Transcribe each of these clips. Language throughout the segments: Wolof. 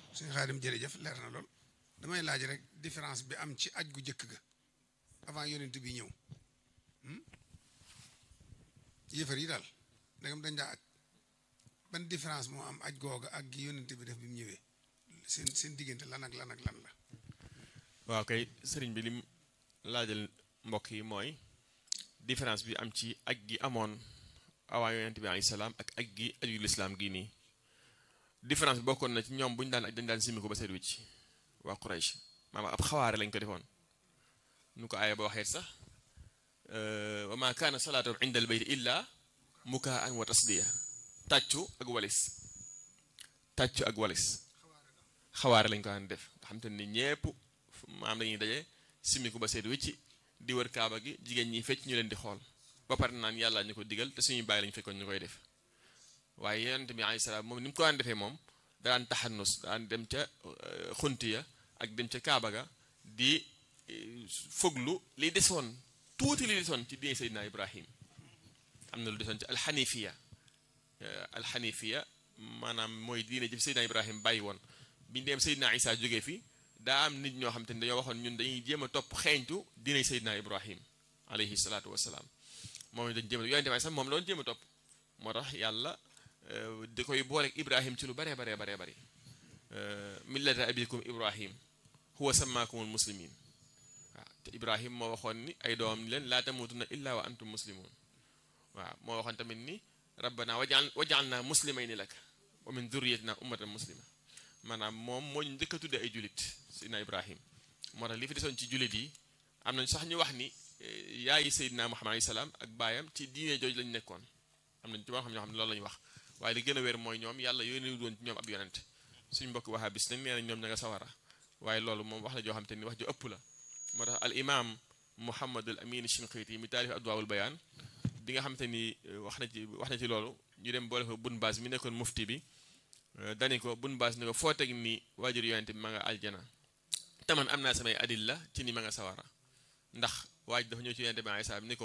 suñu xaadim jërëjëf leer na lool damay laaj rek différence bi am ci aj gu jëkk ga avant yonent bi ñëw yëfar yi daal ndegam dañ daa aj ban différence moo am aj googa ak gi yonent bi def bi mu ñëwee seen seen diggante lan ak lan ak lan la waaw kay sëriñ bi lim laajal mbokk yi mooy différence bi am ci aj gi amoon awaa yonent bi alayhi salaam ak aj gi aju lislaam gii nii différence bi bokkoon na ci ñoom bu ñu daan aj dañ daan simi ko ba seet wicc waa Quraysh maanaam ab xawaare lañ ko defoon nu ko aaya ba waxee sax wa ma kaana salaatu inda al bayt illa mukaan wa tasdiya tàccu ak walis tàccu ak walis xawaare lañ ko daan def nga xam te ni ñépp maam dañuy daje simi ko ba seet wicc di wër kaaba gi jigéen ñi fecc ñu leen di xool ba pare naan yàlla ñu ko digal te suñuy bàyyi lañu fekkoon ñu koy def waaye yonent bi alayhi salaam moom ni mu ko daan defee moom daan taxannus daan dem ca xunti ya ak dem ca kaaba ga di foglu li desoon tuuti li desoon ci diine Seydina Ibrahim am na lu desoon ci alxanifiya alxanifiya maanaam mooy diine ji Seydina Ibrahim bàyyi woon biñu dem Seydina Isa jógee fi daa am nit ñoo xam te ne dañoo waxoon ñun dañuy jéem a topp xeeñtu diine Seydina Ibrahim alayhi salaatu wasalaam moom dañ jéem a yonente bi sax moom loolu jéem a topp moo tax yàlla di koy booleeg Ibrahim ci lu baree baree baree bëri millata abikum Ibrahim huwa sammaakumul muslimin waaw te Ibrahim moo waxoon ni ay doomam ni leen laa tamutunna illa wa antum muslimun waaw moo waxoon tamit ni rabbana wajal waj'alna muslimayni lak wa min dhurriyatina ummatan muslima maanaam moom moo ñu njëkk a tuddee ay julit Seydina Ibrahim moo tax li fi desoon ci julit yi am nañ sax ñu wax ni yaayi Seydina Muhammad alayhi salaam ak baayam ci diine jooju lañ nekkoon am nañ ci boo xam ñoo xam ne loolu la ñu wax waaye li gën a wér mooy ñoom yàlla yónni doon ci ñoom ab yonent suñu mbokk waxaa bis nag nee nañ ñoom ña nga sawara waaye loolu moom wax la joo xam te ni wax ju ëpp la moo tax al imam Muhammadul Amin Shinqiti mi taalif adwaawul bayaan bi nga xam te ni wax na ci wax na ci loolu ñu dem boole ko bun baas mi nekkoon mufti bi dani ko bun baas ni ko foo teg ni waajur yonent bi ma nga aljana te man am naa samay adilla ci ni ma nga sawara ndax waaj dafa ñëw ci yonent bi alayhi salaam ni ko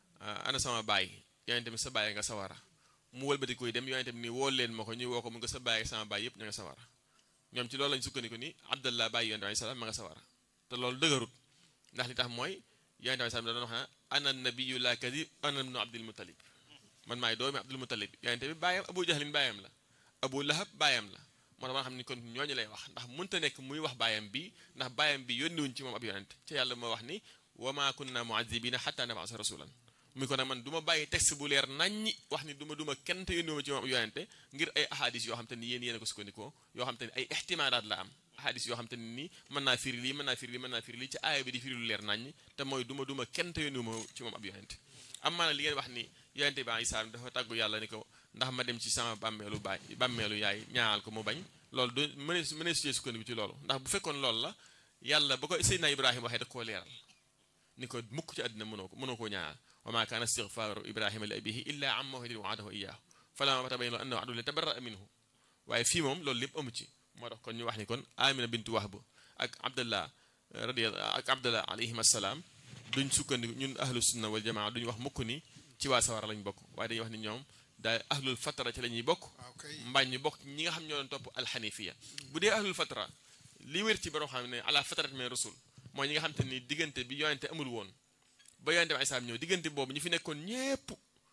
ana sama baay yonent bi sa baay nga sawara mu wëlbati koy dem yonent bi ni woo leen ma ko ñu woo ko mu nga sa baay sama baay yëpp ña nga sawara ñoom ci loolu lañ sukkandiku ni abdallah baay yonent bi alayhi salaam ma nga sawara te loolu dëgërut ndax li tax mooy yonent bi salaam da doon wax ne ana nabiyu la kadib ana ibnu abdul muttalib man maay doomi abdul muttalib yonent bi baayam abu jahlin baayam la abu lahab baayam la moo tax ma xam ni kon ñooñu lay wax ndax mënta nekk muy wax baayam bi ndax baayam bi yónniwuñ ci moom ab yonent ci yàlla moo wax ni wa ma kunna muazibina xatta nabasa rasulan muy ko nag man du ma bàyyi texte bu leer naññi wax ni du ma du ma kenn te yónniwuma ci moom ab yonente ngir ay ahadis yoo xam te ni yéen yéen a ko sukkandikoo yoo xam te ni ay ixtimaalaat la am ahadis yoo xam te ni nii mën naa firi lii mën naa firi lii mën naa firi lii ci aaya bi di firi lu leer naññi te mooy du ma du ma kenn te yónniwuma ci moom ab yonente am maana li ngeen wax ni yonente bi Isaa dafa tàggu yàlla ni ko ndax ma dem ci sama bàmmeelu baay bàmmeelu yaay ñaanal ko mu bañ loolu du mënees mënees cee sukkandiku ci loolu ndax bu fekkoon loolu la yàlla ba ko Seydina Ibrahima waxee da koo leeral ni ko mukk ci àddina mënoo ko mënoo koo ñaanal wa ma kaana istigfaaru ibrahima li abihi illa an maw'idin wa'adahu iyyahu falamma tabayyana lahu annahu aduwwun lillahi tabarra'a minhu waaye fii moom loolu lépp amu ci moo tax kon ñu wax ni kon amina bintu wahb ak abdallah radiyallahu ak abdallah alayhim assalaam duñ sukkandiku ñun ahlu sunna wal jamaa duñ wax mukk ni ci waa sawara lañ bokk waaye dañuy wax ni ñoom daal ahlul fatra ci la ñuy bokk mbaa ñu bokk ñi nga xam ñoo doon topp alxanifiya bu dee ahlul fatra li wér ci borom xam ne ala fatrat min rasul mooy ñi nga xam te ni diggante bi yonente amul woon ba yonente bi isaam ñëw diggante boobu ñu fi nekkoon ñépp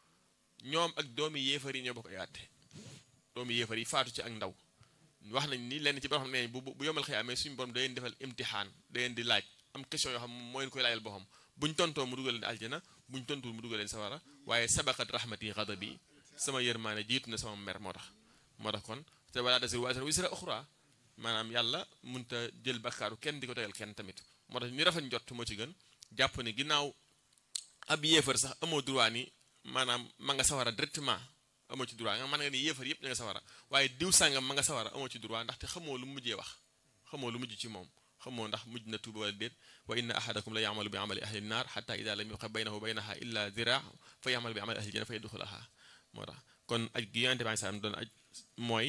ñoom ak doomi yéefar yi ñoo bokk ay àtte doomi yéefar yi faatu ci ak ndaw wax nañ ni lenn ci borom xam ne bu bu yomal xëy amee suñu borom da leen defal imtixaan da leen di laaj am question yoo xam moo leen koy laajal boppam buñ tontoo mu dugal leen aljana buñ tontul mu dugal leen sawara waaye sabaqat rahmati ghadabi sama yërmaane jiitu na sama mer moo tax moo tax kon te wala tasir waasira wisra uxra maanaam yàlla munta jël bakkaaru kenn di ko tegal kenn tamit moo tax ñu rafet njott moo ci gën jàpp ni ginnaaw ab yéefar sax amoo droit ni maanaam ma nga sawara directement amoo ci droit nga mën nga ni yéefar yëpp ña nga sawara waaye diw sàngam ma nga sawara amoo ci droit ndaxte xamoo lu mujjee wax xamoo lu mujj ci moom xamoo ndax mujj na tuuba wala déet wa inna ahadakum la yamalu bi amali ahli nnar xata ida lam yuqa baynahu baynaha illa zira fa yamalu bi amali ahli janna fa yadxulaha moo tax kon aj gi yonente bi sallam doon aj mooy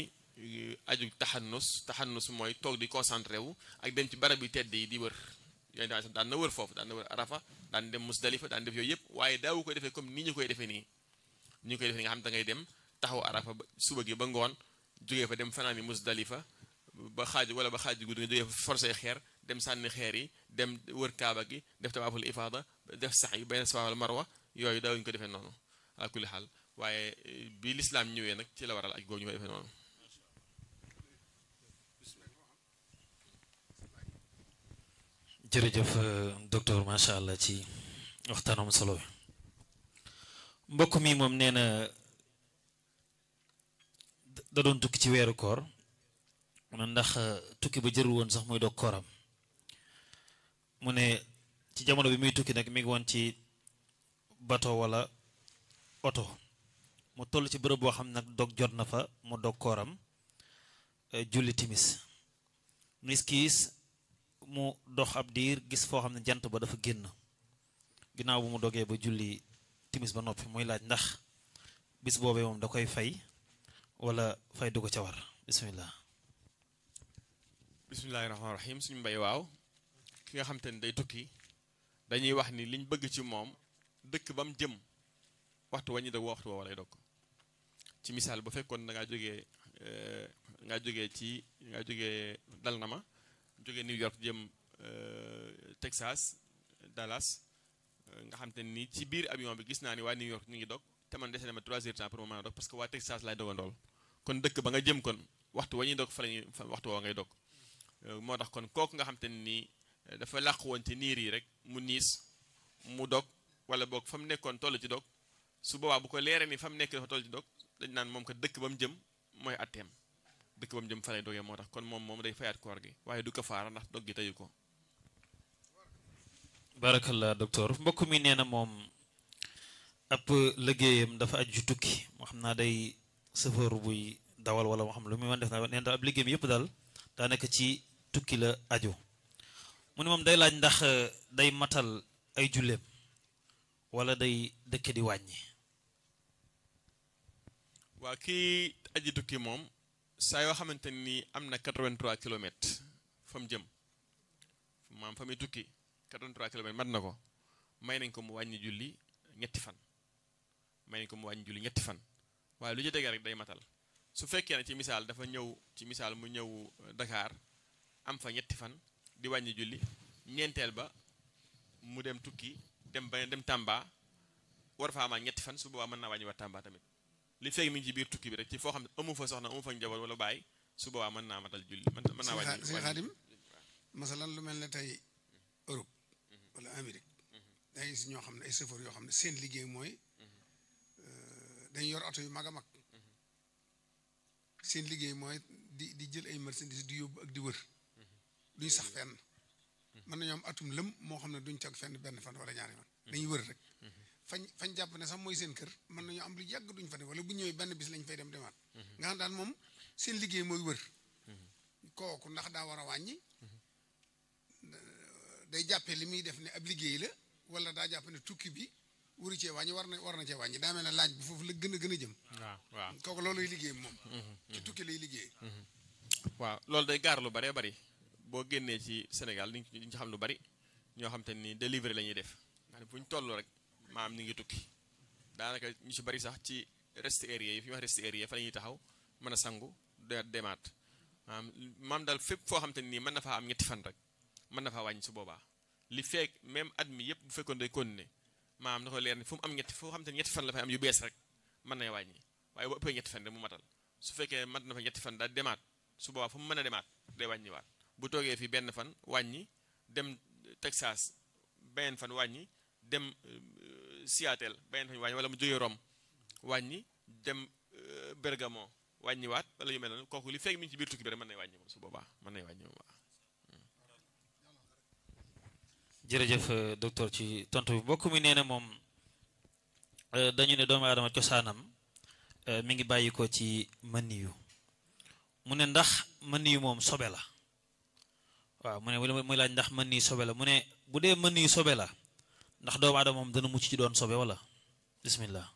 aju taxannus taxannus mooy toog di concentré wu ak dem ci barab yu tedd yi di wër yonente bi sallam daan na wër foofu daan na wër arafa daan dem musdalifa daan def yooyu yëpp waaye daawu ko defee comme ni ñu koy defee nii ni ñu koy defee nga xam da ngay dem taxaw arafa ba suba gi ba ngoon jógee fa dem fanaani musdalifa ba xaaju wala ba xaaju guddi nga jógee forcé xeer dem sànni xeer yi dem wër kaaba gi def tawaaful ifaada def sax yi benn safa wala marwa yooyu daawuñu ko defee noonu ala kulli xaal waaye bi lislaam ñëwee nag ci la waral aj googu ñu ko defee noonu jërëjëf docteur macha allah ci waxtaanam solo bi mbokk mi moom nee na da doon tukki ci weeru koor mu ne ndax tukki ba jërul woon sax muy doog kooram mu ne ci jamono bi muy tukki nag mi ngi woon ci bato wala oto mu toll ci bërëb boo xam nag dog jot na fa mu dog kooram julli timis nis kiis mu dox ab diir gis foo xam ne jant ba dafa génn ginnaaw bu mu dogee ba julli timis ba noppi muy laaj ndax bis boobee moom da koy fay wala fay du ko ca war bismillah bismillahi rahmaani rahim suñu mbay waaw ki nga xam te ni day tukki dañuy wax ni liñ bëgg ci moom dëkk ba mu jëm waxtu waññi dog waxtu woowa lay dog ci misaal bu fekkoon da ngaa jógee ngaa jógee ci ngaa jógee dal na ma jógee New York jëm Texas Dallas nga xam te ni ci biir avion bi gis naa ni waa New York ñu ngi dog te man dese na ma 3 heures temps pour ma mën a dog parce que waa Texas laay dogandool kon dëkk ba nga jëm kon waxtu wa ñuy dog fa la ñuy waxtu woo ngay dog moo tax kon kooku nga xam te ni dafa làq woon ci niir yi rek mu niis mu dog wala boog fa mu nekkoon toll ci dog su boobaa bu ko leeree ni fa mu nekk dafa toll ci dog dañ naan moom ko dëkk ba mu jëm mooy atteem dëkk ba mu jëm fa lay dogee moo tax kon moom moom day fayaat koor gi waaye du ko faara ndax dog gi teyu ko barakallah docteur mbokk mi nee na moom ab liggéeyam dafa aju ci tukki moo xam naa day chauffeur buy dawal wala moo xam lu muy mën def na nee na ab liggéeyam yëpp daal daa nekk ci tukki la aju mu ne moom day laaj ndax day matal ay julleem wala day dëkke di wàññi waa kii aji tukki moom saa yoo xamante ni am na 83 kilomètres fa mu jëm maam fa muy tukki 83 kilomètres mat na ko may nañ ko mu wàññi julli ñetti fan may nañ ko mu wàññi julli ñetti fan waaye lu ci dëgg rek day matal su fekkee ne ci misaal dafa ñëw ci misaal mu ñëw Dakar am fa ñetti fan di wàññi julli ñeenteel ba mu dem tukki dem ba dem Tamba war fa amaat ñetti fan su boobaa mën naa wàññi waat Tamba tamit li fekk mi ngi ci biir tukki bi rek ci foo xam ne amu fa soxna amu fa njaboot wala bàyyi su boobaa mën naa matal julli mën mën naa wàññi si xaadim masalan lu mel ne tey Europe wala Amérique day gis ñoo xam ne ay chauffeur yoo xam ne seen liggéey mooy dañ yor oto yu mag a mag seen liggéey mooy di di jël ay marchandise di yóbbu ak di wër duñ sax fenn mën nañoo am atum lëm moo xam ne duñ toog fenn benn fan wala ñaari fan dañuy wër rek fañ fañ jàpp ne sax mooy seen kër mën nañoo am lu yàgg duñ fa dem wala bu ñëwee benn bis lañ fay dem demaat nga xam daal moom seen liggéey mooy wër kooku ndax daa war a wàññi day jàppee li muy def ne ab liggéey la wala daa jàpp ne tukki bi wuru cee wàññi war na war na cee wàññi daa mel ne laaj bi foofu la gën a gën a jëm waaw waaw kooku looluy liggéey moom ci tukki lay liggéey waaw loolu day gaar lu baree bari boo génnee ci Sénégal di ñu ci xam lu bari ñoo xam te ni délivré la ñuy def nga xam fu ñu toll rek maam ñu ngi tukki daanaka ñu ci bari sax ci rest area yi fi ñu wax rest area fa la ñuy taxaw mën a sangu de demaat maam maam daal fépp foo xam te nii mën na faa am ñetti fan rek mën na faa wàññi su boobaa li feek même at mi yëpp bu fekkoon day continuer maam na ko leer ni fu mu am ñetti foo xam te ñetti fan la fay am yu bees rek mën na wàññi waaye bu ëppee ñetti fan rek mu matal su fekkee mat na fa ñetti fan daal demaat su boobaa fu mu mën a demaat day wàññiwaat bu toogee fi benn fan wàññi dem Texas beneen fan wàññi dem Seattle beneen fan wàññi wala mu jógee Rome wàññi dem Bergamo wàññiwaat wala yu mel noonu kooku li fekk mi ngi ci biir tukki bi rek mën nay wàññi moom su boobaa mën nay wàññi moom waaw jërëjëf docteur ci tontu bi mbokk mi nee na moom dañu ne doomu aadama cosaanam mi ngi bàyyi ko ci maniyu mu ne ndax maniyu moom sobe la waaw mu ne muy laaj ndax maniyu sobe la mu ne bu dee maniyu sobe la ndax doomu aadama moom dana mucc ci doon sobe wala bismillah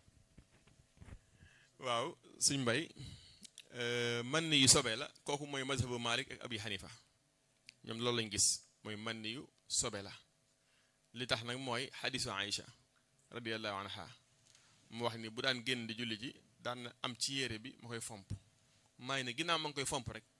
waaw suñ mbay man yu sobe la kooku mooy mazhabu Malik ak Abi Hanifa ñoom loolu lañ gis mooy man yu sobe la li tax nag mooy xadisu Aïcha radiallahu anha mu wax ni bu daan génn di julli ji daan am ci yére bi ma koy fomp maay ne ginnaaw ma ngi koy fomp rek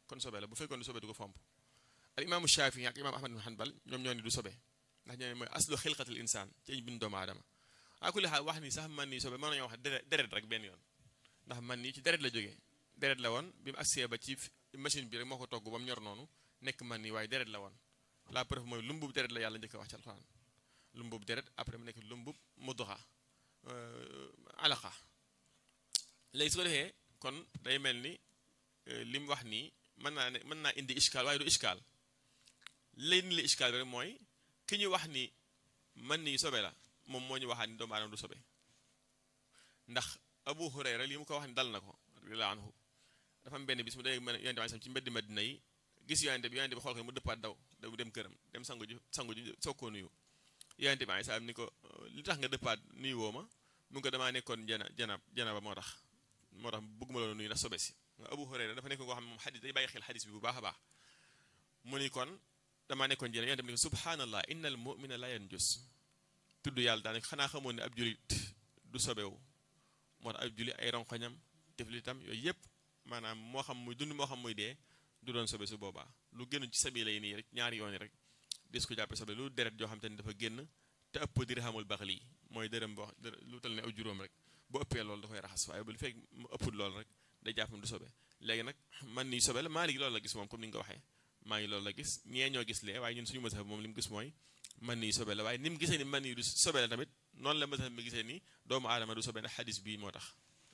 kon sobe la bu fekkoon du sobe du ko fomp al imaamu Shaafi ak imaam Ahmad bin Hanbal ñoom ñoo ni du sobe ndax ñoo ne mooy aslu xilqatil insaan ci ñu bind doomu aadama a kulli xaal wax ni sax man nii sobe mën nañoo wax deret deret rek benn yoon ndax man nii ci deret la jógee deret la woon bi mu agsee ba ci machine bi rek moo ko togg ba mu ñor noonu nekk man nii waaye deret la woon la preuve mooy lumbub deret la yàlla njëkk a wax ci alxuraan lumbub deret après mu nekk lumbub mudxa alaqa léegi su ko defee kon day mel ni li mu wax nii mën naa ne mën naa indi ishkaal waaye du ishkaal lay ni li ishkaal bi rek mooy ki ñu wax ni man nii sobe la moom moo ñu waxaat ni doomu aadama du sobe ndax abu hurayra li mu ko wax ni dal na ko radiyallahu anhu dafa am benn bis mu day yonente bi sam ci mbeddi madina yi gis yonente bi yonente bi xool ko mu dëppaat daw daw dem këram dem sangu ji sangu ji soog koo nuyu yonente bi sam ni ko li tax nga dëppaat nuyu woo ma mu ngi ko damaa nekkoon jana jana jana ba moo tax moo tax bëgguma loolu nuyu ndax sobe si nga abu hurayra dafa nekkoon koo xam ne moom xadis day bàyyi xel xadis bi bu baax a baax mu ni kon damaa nekkoon jana yonente bi ni ko subhanallah innal mu'mina la yanjus tudd yàlla daanaka xanaa xamoon ne ab julit du sobewu moo tax ab julit ay ronkoñam tiflitam yooyu yëpp maanaam moo xam muy dund moo xam muy dee du doon sobe su boobaa lu génn ci sabi lay nii rek ñaari yoon rek des ko jàppe sobe lu deret joo xam te ni dafa génn te ëpp dirhamul baxli mooy dërëm boo lu tal ne aw juróom rek bu ëppee loolu da koy raxas waaye bu fekk mu ëppul loolu rek day jàpp du sobe léegi nag man nii sobe la maa ngi loolu la gis moom comme ni nga ko waxee maa ngi loolu la gis ñee ñoo gis lee waaye ñun suñu mazhab moom li mu gis mooy man nii sobe la waaye ni mu gisee ni man nii du sobe la tamit noonu la mazhab mi gisee ni doomu aadama du sobe ndax xadis bii moo tax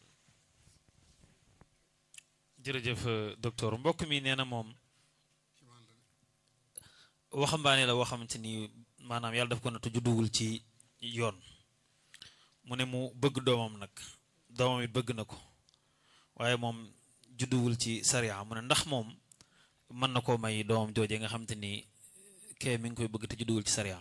jërëjëf docteur mbokk mi nee na moom waxambaane la woo xamante ni maanaam yàlla daf ko nattu judduwul ci yoon mu ne mu bëgg doomam nag doomam it bëgg na ko waaye moom judduwul ci sariya mu ne ndax moom mën na koo may doomam jooje nga xamante ni kee mi ngi koy bëgg te judduwul ci sariya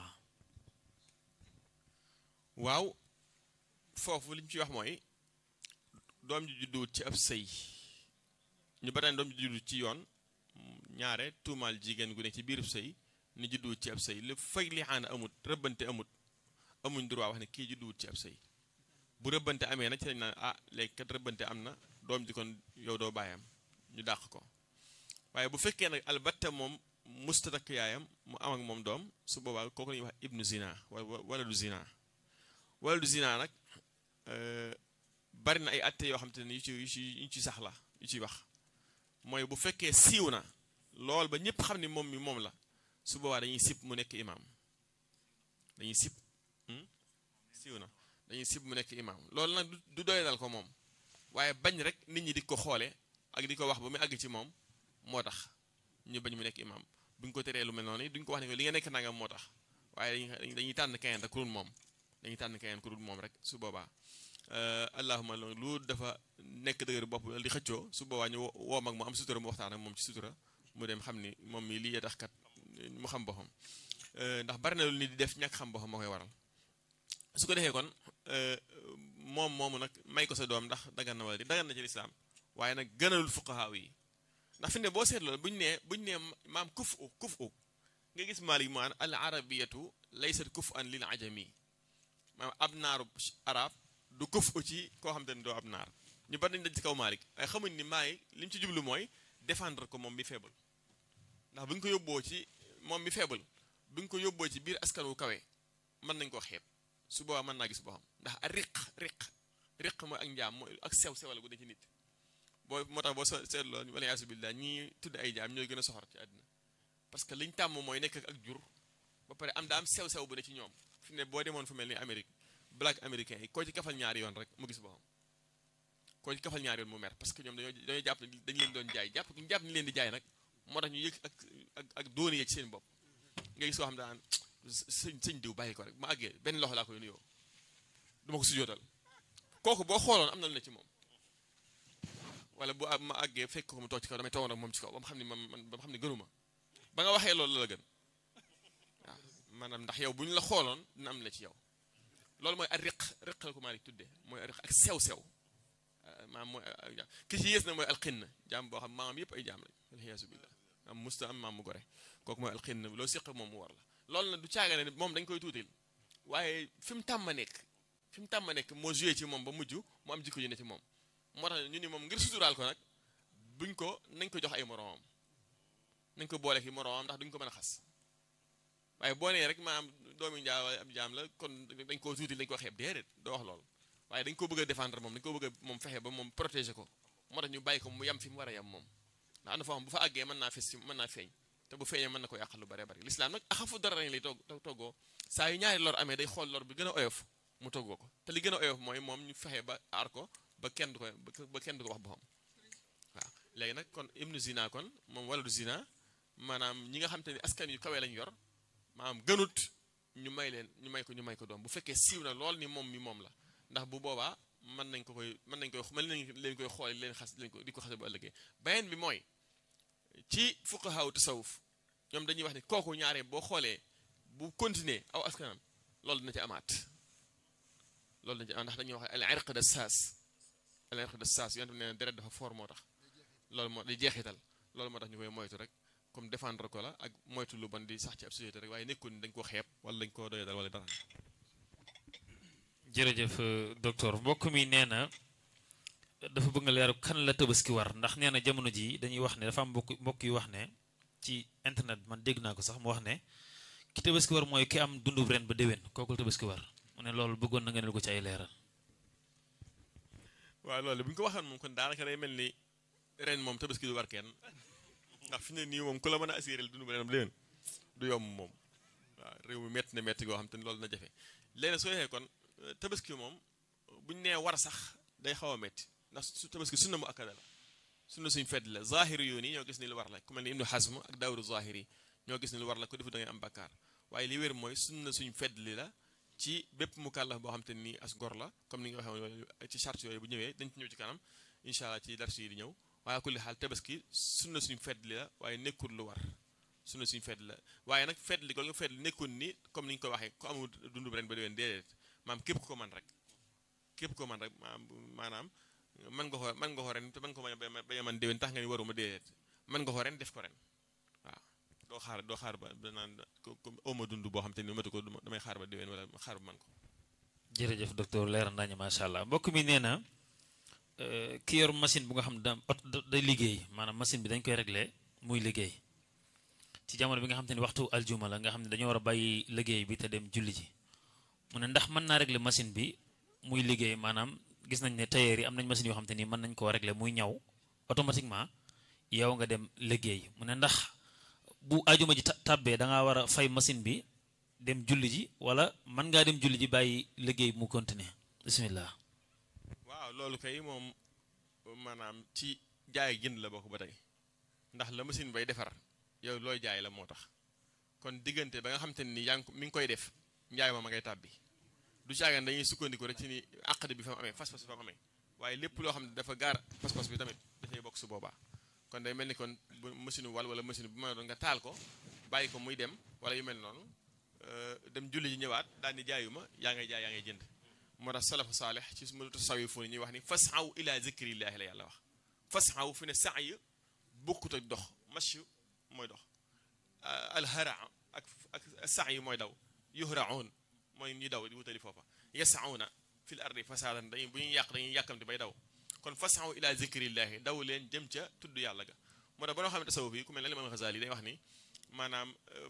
waaw foofu li ñu ci wax mooy doom ji judduwul ci ab sëy ñu bataan doom ji juddu ci yoon ñaare tuumaal jigéen gu ne ci biirub sëy ni judduwut ci ab sëy lu fay li xaana amut rëbbante amut amuñ droit wax ne kii judduwut ci ab sëy bu rëbbante amee nag ci lañ naan ah léegi kat rëbbante am na doom ji kon yow doo bàyyam ñu dàq ko waaye bu fekkee nag albatta moom musta takk yaayam mu am ak moom doom su boobaa kooku la ñuy wax ibnu zina wala du zina wala du zina nag bari na ay atte yoo xam te ne yu ci yu ci yu ci sax la yu ciy wax mooy bu fekkee siiw na lool ba ñëpp xam ni moom mi moom la su boobaa dañuy sib mu nekk imaam dañuy sib siiw na dañuy sib mu nekk imaam loolu nag du doy dal ko moom waaye bañ rek nit ñi di ko xoole ak di ko wax ba mu àgg ci moom moo tax ñu bañ mu nekk imaam buñ ko teree lu mel noonu duñ ko wax ne ko li nga nekk nangam moo tax waaye dañuy tànn keneen rek ku dul moom dañuy tànn keneen ku dul moom rek su boobaa allahuma lu dafa nekk dëgër bopp di xëccoo su boobaa ñu woo mag mu am sutura mu waxtaan ak moom ci sutura mu dem xam ni moom mi lii tax kat mu xam boppam ndax bari na lu nit di def ñàkk xam boppam moo koy waral su ko defee kon moom moomu nag may ko sa doom ndax dagan na wala di dagan na ci lislaam waaye nag gënalul fuqahaa yi ndax fi ne boo seetloo buñu nee buñu nee maam kuf u kuf u nga gis maalik maan al arabiyatu laysat kuf an lil ajami maam ab naaru arab du kuf u ci koo xam te ne doo ab naar ñu bari nañ dañ ci kaw maalik waaye xamuñ ni maay li mu ci jublu mooy défendre ko moom mi faible ndax bu ñu ko yóbboo ci moom mi faible bu ñu ko yóbboo ci biir askan wu kawe mën nañ koo xeeb su boobaa mën naa gis boo xam ndax a riq riq riq mooy ak njaam mooy ak sew sewal gu ne ci nit boo moo tax boo seetloo wala yaasu billah ñi tudd ay jaam ñooy gën a soxor ci àddina parce que liñ tàmm mooy nekk ak jur ba pare am daa am sew sew bu ne ci ñoom fi ne boo demoon fu mel ni Amérique black américain yi koo ci kafal ñaari yoon rek mu gis boo xam koo ci kafal ñaari yoon mu mer parce que ñoom dañoo dañoo jàpp dañu leen doon jaay jàpp ñu jàpp ni leen di jaay nag moo tax ñu yëg ak ak ak dooni yee ci seen bopp nga gis koo xam daan sëñ sëñ diw bàyyi ko rek ma àggee benn loxo laa koy nuyoo du ma ko sujootal kooku boo xooloon am na lu ne ci moom wala bu ma àggee fekk ko mu toog ci kaw damay toogoon ak moom ci kaw ba mu xam ne man ba mu xam ne gënuma ba nga waxee loolu la gën waaw maanaam ndax yow bu ñu la xooloon dina am la ci yow loolu mooy ak riq riq la ko maa tuddee mooy riq ak sew-sew maam mooy ki ci yées na mooy alxinn jaam boo xam maamam yëpp ay jaam lañ alxiyaasu billah am musta am maam mu gore kooku mooy alxinn loo siq moom mu war la loolu nag du caaga ne moom dañ koy tuutil waaye fi mu tàmm nekk fi mu tàmm nekk moo joué ci moom ba mujj mu am jikko ji ne ci moom moo tax ñu ni moom ngir suturaal ko nag buñ ko nañ ko jox ay moromam nañ ko boole ki moroomam ndax duñ ko mën a xas waaye boo nee rek maanaam doomi njaa ab jaam la kon dañ koo tuuti dañ ko xeeb déedéet doo wax loolu waaye dañ ko bëgg a défendre moom dañ ko bëgg a moom fexe ba moom protéger ko moo tax ñu bàyyi ko mu yem fi mu war a yem moom ndax am na foo xam bu fa àggee mën naa fes si mën naa feeñ te bu feeñee mën na ko yàqal lu bare bari lislaam nag axafu dara lañ lay togg toggoo saa yu ñaari lor amee day xool lor bi gën a oyof mu toggoo ko te li gën a oyof mooy moom ñu fexe ba aar ko ba kenn du ko ba kenn du ko wax boppam waaw léegi nag kon ibnu zina kon moom wala du zina maanaam ñi nga xam te ni askan yu kawee lañ yor maanaam gënut ñu may leen ñu may ko ñu may ko doom bu fekkee siiw na lool ni moom mi moom la ndax bu boobaa mën nañ ko koy mën nañ koy mën nañ leen koy xool leen xas leen ko di ko xase bu ëllëgee beneen bi mooy ci fuqahaa tasawuf ñoom dañuy wax ne kooku ñaare boo xoolee bu continuer aw askanam loolu dina ci amaat loolu dina ci amaat ndax dañuy wax al irq de saas al irq de saas yonte nee na deret dafa fort moo tax loolu moo di jeexital loolu moo tax ñu koy moytu rek comme défendre ko la ak moytu lu bon di sax ci ab société rek waaye nekkul ni dañ ko xeeb wala dañ ko doyadal wala dara jërëjëf docteur mbokk mi nee na dafa bëgg nga leeru kan la tabaski war ndax nee na jamono ji dañuy wax ne dafa am mbokk mbokk yu wax ne ci internet man dégg naa ko sax mu wax ne ki tabaski war mooy ki am dundub ren ba déwén kooku la tabaski war mu ne loolu bëggoon na nga ne ko ci ay leeral waaw loolu bu ñu ko waxoon moom kon daanaka day mel ni ren moom tabaski du war kenn ndax fi ne nii moom ku la mën a assuré dundub ren ba déwén du yomb moom waaw réew mi métti na métti goo xam te ni loolu na jafe léegi soo yexee kon tabaski moom buñ nee war sax day xaw a métti ndax su tabaski sunna mu akkada la sunna suñ fedd la zahiri yoon yi ñoo gis ni lu war la ku mel ni ibnu Hazm ak daawru zahiri ñoo gis ni lu war la ko defu da ngay am bakkaar waaye li wér mooy sunna suñ fedd li la ci bépp mu kàllaf boo xam te nii as gor la comme ni nga waxee woon ci charte yooyu bu ñëwee dañ ci ñëw ci kanam incha allah ci dars yi di ñëw waaye kulli xaal tabaski sunna suñ fedd li la waaye nekkul lu war sunna suñ fedd la waaye nag fedd li ko nga fedd li nekkul ni comme ni ñu ko waxee ku amul dundu ren ba déwén déedéet maam képp ko man rek képp ko man rek maanaam man nga ko man nga ko ren te man ko bañ a man déwén tax nga ni waruma déedéet man nga ko ren def ko ren waaw doo xaar doo xaar ba naan oma dund boo xam te ni matu ko damay xaar ba déwén wala xaar ba man ko jërëjëf docteur leer nañu macha allah mbokk mi nee na ki yor machine bu nga xam ne da day liggéey maanaam machine bi dañ koy réglé muy liggéey ci jamono bi nga xam te ni waxtu aljuma la nga xam ne dañoo war a bàyyi liggéey bi te dem julli ji mu ne ndax mën naa régler machine bi muy liggéey maanaam gis nañ ne tailleur yi am nañ machine yoo xam te ni mën nañ koo régler muy ñaw automatiquement yow nga dem liggéey mu ne ndax bu ajuma ji tàbbee da ngaa war a fay machine bi dem julli ji wala mën ngaa dem julli ji bàyyi liggéey mu continuer bismillah waaw loolu kay moom maanaam ci jaay jënd la bokk ba tey ndax la machine bay defar yow looy jaay la moo tax kon diggante ba nga xam te ni yaa ngi mi ngi koy def njaay ma ma ngay tàbbi du caagan dañuy sukkandiku rek ci ni àqd bi fa mu amee fas-fas bi fa mu amee waaye lépp loo xam ne dafa gaar fas-fas bi tamit dafay bokk su boobaa kon day mel ni kon bu machine wal wala machine bu ma doon nga taal ko bàyyi ko muy dem wala yu mel noonu dem julli ji ñëwaat daal ni jaayuma yaa ngay jaay yaa ngay jënd moo tax salafu saalih ci mu tasawifu ñuy wax ni fasaw ila zikrillahi la yàlla wax fasaw fi ne saa yi bokkut ak dox machu mooy dox alhara ak ak saa yi mooy daw yuhraun mooy ñu daw di wutali foofa yasauna fil ardi fasadan dañuy bu ñuy yàq dañuy yàkkamti bay daw kon fasaw ila zikrillahi daw leen jëm ca tudd yàlla ga moo tax ba noo xam ne tasawuf yi ku mel ne Imam Ghazali day wax ni maanaam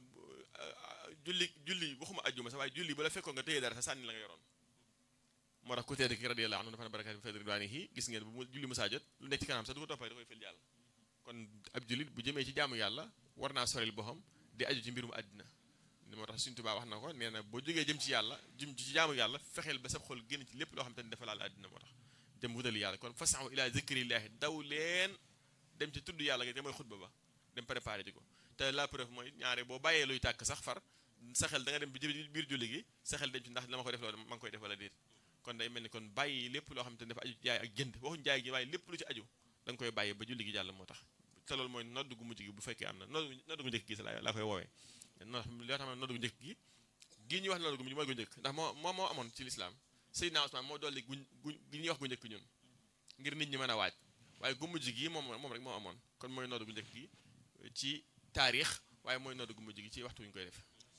julli julli waxuma ajjuma sax waaye julli ba la fekkoon nga téye dara sa sànni la nga yoroon moo tax ku tedd ki radiyallahu anhu dafa ne barakaat bi fay ridwaanihi gis ngeen bu julli musaa jot lu nekk ci kanam sax du ko toppee da koy fël yàlla kon ab jullit bu jëmee ci jaamu yàlla war naa soril boppam di aju ci mbirum àddina moo tax Sëriñ Tuubaa wax na ko nee na boo jógee jëm ci yàlla jëm ci jaamu yàlla fexeel ba sab xol génn ci lépp loo xam te ne dafa laal àddina moo tax dem wutali yàlla kon fasaw ila zikrillahi daw leen dem ci tudd yàlla ga te mooy xutba ba dem préparé ji ko te la preuve mooy ñaare boo bàyyee luy tàkk sax far sa xel da nga dem bi biir julli gi sa xel dem ci ndax la ma koy def loolu ma ngi koy def wala déet kon day mel ni kon bàyyi lépp loo xam te ne dafa aju jaay ak jënd waxuñ jaay gi waaye lépp lu ci aju da nga koy bàyyi ba julli gi jàll moo tax te loolu mooy nodd gu mujj gi bu fekkee am na nodd nodd gu njëkk gi sa laa koy woowee ndax loo xam ne nodd gu njëkk gi gii ñuy wax nodd gu mujj mooy gu njëkk ndax moo moo moo amoon ci lislaam Seydina Usmaan moo dolli guñ guñ gi ñuy wax gu njëkk ñun ngir nit ñi mën a waaj waaye gu mujj gi moom moom rek moo amoon kon mooy nodd gu njëkk gi ci taarix waaye mooy nodd gu mujj gi ci waxtu wi ñu koy def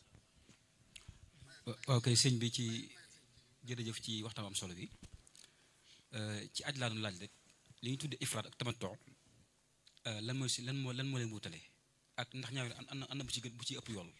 waaw kay sëñ bi ci jërëjëf ci waxtaan am solo bi ci aj laa doon laaj rek li ñu tuddee ifraat ak tamattu lan mooy si lan moo lan moo leen wutale ak ndax ñaari an an bu ci gën bu ci ëpp yool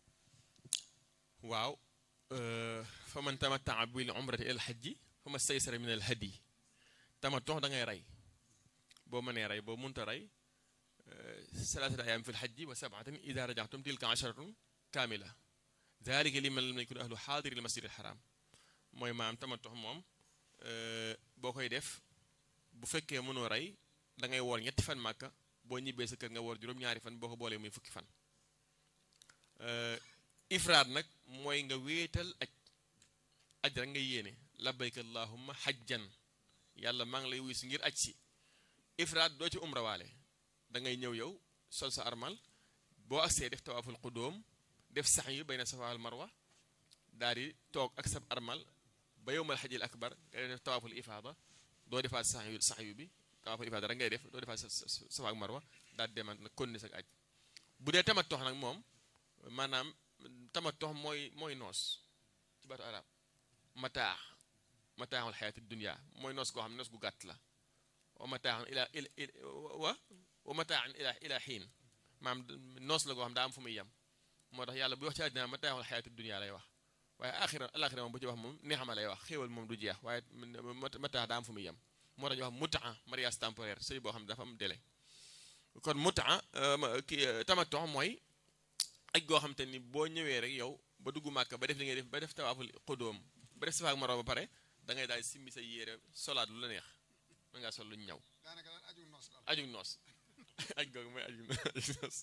waaw fa man tamattaa bil umrati ila alxajji fa ma staysara min al hadi tamattu da ngay rey boo mënee rey boo munta rey salaasata ayaam fi lxajji wa sabaatin ida rajaxtum tilka asharatun kaamila dalika liman lam yakun ahlu xaadiri lmasjid alxaram mooy maam tamattu moom boo koy def bu fekkee mënoo rey da ngay woor ñetti fan màkka boo ñibbee sa kër nga woor juróom-ñaari fan boo ko boolee muy fukki fan ifraat nag mooy nga wéetal aj aj rek nga yéene labbayka allahumma xajjan yàlla maa ngi lay wuy si ngir aj si ifraat doo ci umra waale da ngay ñëw yow sol sa armal boo agsee def tawaaful qudóom def sax yu bayna safa wal marwa daal di toog ak sa armal ba yowmal xajil akbar nga def tawaaful ifaada doo defaat sax yu sax yu bi tawaaful ifaada rek ngay def doo defaat safa ak marwa daal di demaat nag konni sa aj bu dee tamat tox nag moom maanaam tamat tox mooy mooy noos ci baatu arab mataax mataaxul xayaati dunia mooy noos goo xam ne noos gu gàtt la wa mataaxan ila wa wa mataaxan ila ila xiin maam noos la goo xam daa am fu muy yem moo tax yàlla bu wax ci àddina mataaxul xayaati dunia lay wax waaye axira alaxira moom bu ci wax moom neexama lay wax xéewal moom du jeex waaye mataax daa am fu muy yem moo tax ñu wax mutaa mariage temporaire sëy boo xam ne dafa am délai kon mutaa ki tamattu mooy aj goo xam te ni boo ñëwee rek yow ba dugg màkka ba def li ngay def ba def tawaaful xudóom ba def safa ak marwa ba pare da ngay daal simmi sa yére solaat lu la neex mën ngaa sol lu ñu ñaw daanaka daal aju noos daal aju noos aj googu mooy aju noos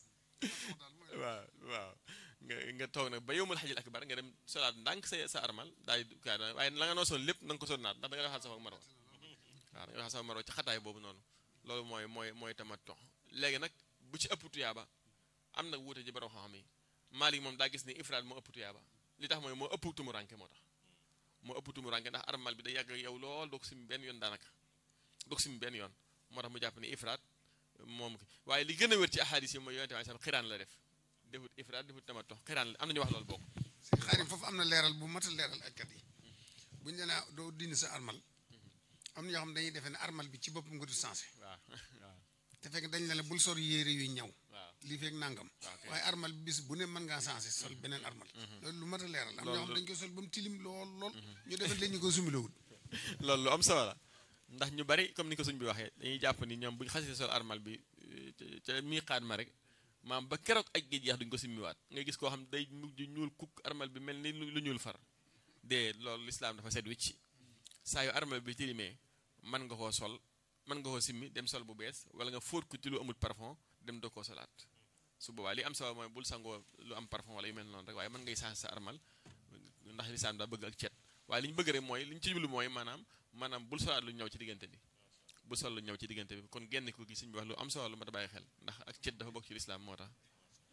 waaw waaw nga nga toog nag ba yowmal xajil akbar nga dem solaat ndànk sa sa armal daal di kaa waaye la nga noosoon lépp na nga ko sol naat ndax da nga defaat safa ak marwa waaw da nga defaat safa ak marwa ci xataay boobu noonu loolu mooy mooy mooy tamattu léegi nag bu ci ëpp tuyaaba am nag wuute ji borom xam-xam yi Maalik moom daa gis ni ifraat moo ëpp tuyaaba li tax mooy moo ëpp tumuranke moo tax moo ëpp tumuranke ndax armal bi day yàgg yow lool doo ko sim benn yoon daanaka doo ko sim benn yoon moo tax mu jàpp ni ifraat moom ki waaye li gën a wér ci ahadis yi mooy yonente bi sallam xiraan la def defut ifraat defut tamattu xiraan la am na ñu wax loolu bokk si xaarim foofu am na leeral bu mat a leeral ak kat yi buñu ne naa doo dindi sa armal am na ñoo xam dañuy defee ne armal bi ci boppam nga du sensé waaw waaw te fekk dañ ne la bul sol yére yuy ñaw waaw lii feeg nangam waaye armal bi bis bu ne mën ngaa sensé sol beneen armal loolu lu mat a leeral am ñoo xam dañ koy sol ba mu tilim lool lool ñu defal leen ñu ko sumilowul loolu lu am solo la ndax ñu bari comme ni ko suñ bi waxee dañuy jàpp ni ñoom bu ñu xasee sol armal bi ca miiqaat ma rek maam ba keroog aj gi jeex duñ ko simmiwaat nga gis koo xam day mujj ñuul kukk armal bi mel ni lu ñuul far dee loolu lislaam dafa set wicc saa yu armal bi tilimee mën nga koo sol mën nga koo simmi dem sol bu bees wala nga fóot ko ci lu amul parfum dem doo koo solaat su boobaa li am solo mooy bul sangoo lu am parfum wala yu mel noonu rek waaye mën ngay sax sa armal ndax lislaam daa bëgg ak cet waaye li ñu bëgg rek mooy li ñu ci jublu mooy maanaam maanaam bul solaat lu ñëw ci diggante bi bul sol lu ñëw ci diggante bi kon genn ko gi suñ bi wax lu am solo lu ma ta bàyyi xel ndax ak cet dafa bokk ci lislaam moo tax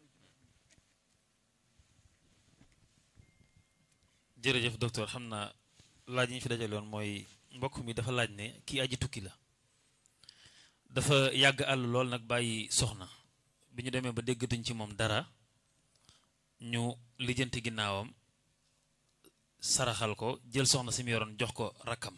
jërëjëf docteur xam naa laaj yi ñu fi dajaloon mooy mbokk mi dafa laaj ne kii aji tukki la dafa yàgg àll lool nag bàyyi soxna bi ñu demee ba déggatuñ ci moom dara ñu lijjanti ginnaawam saraxal ko jël soxna si mu yoroon jox ko rakkam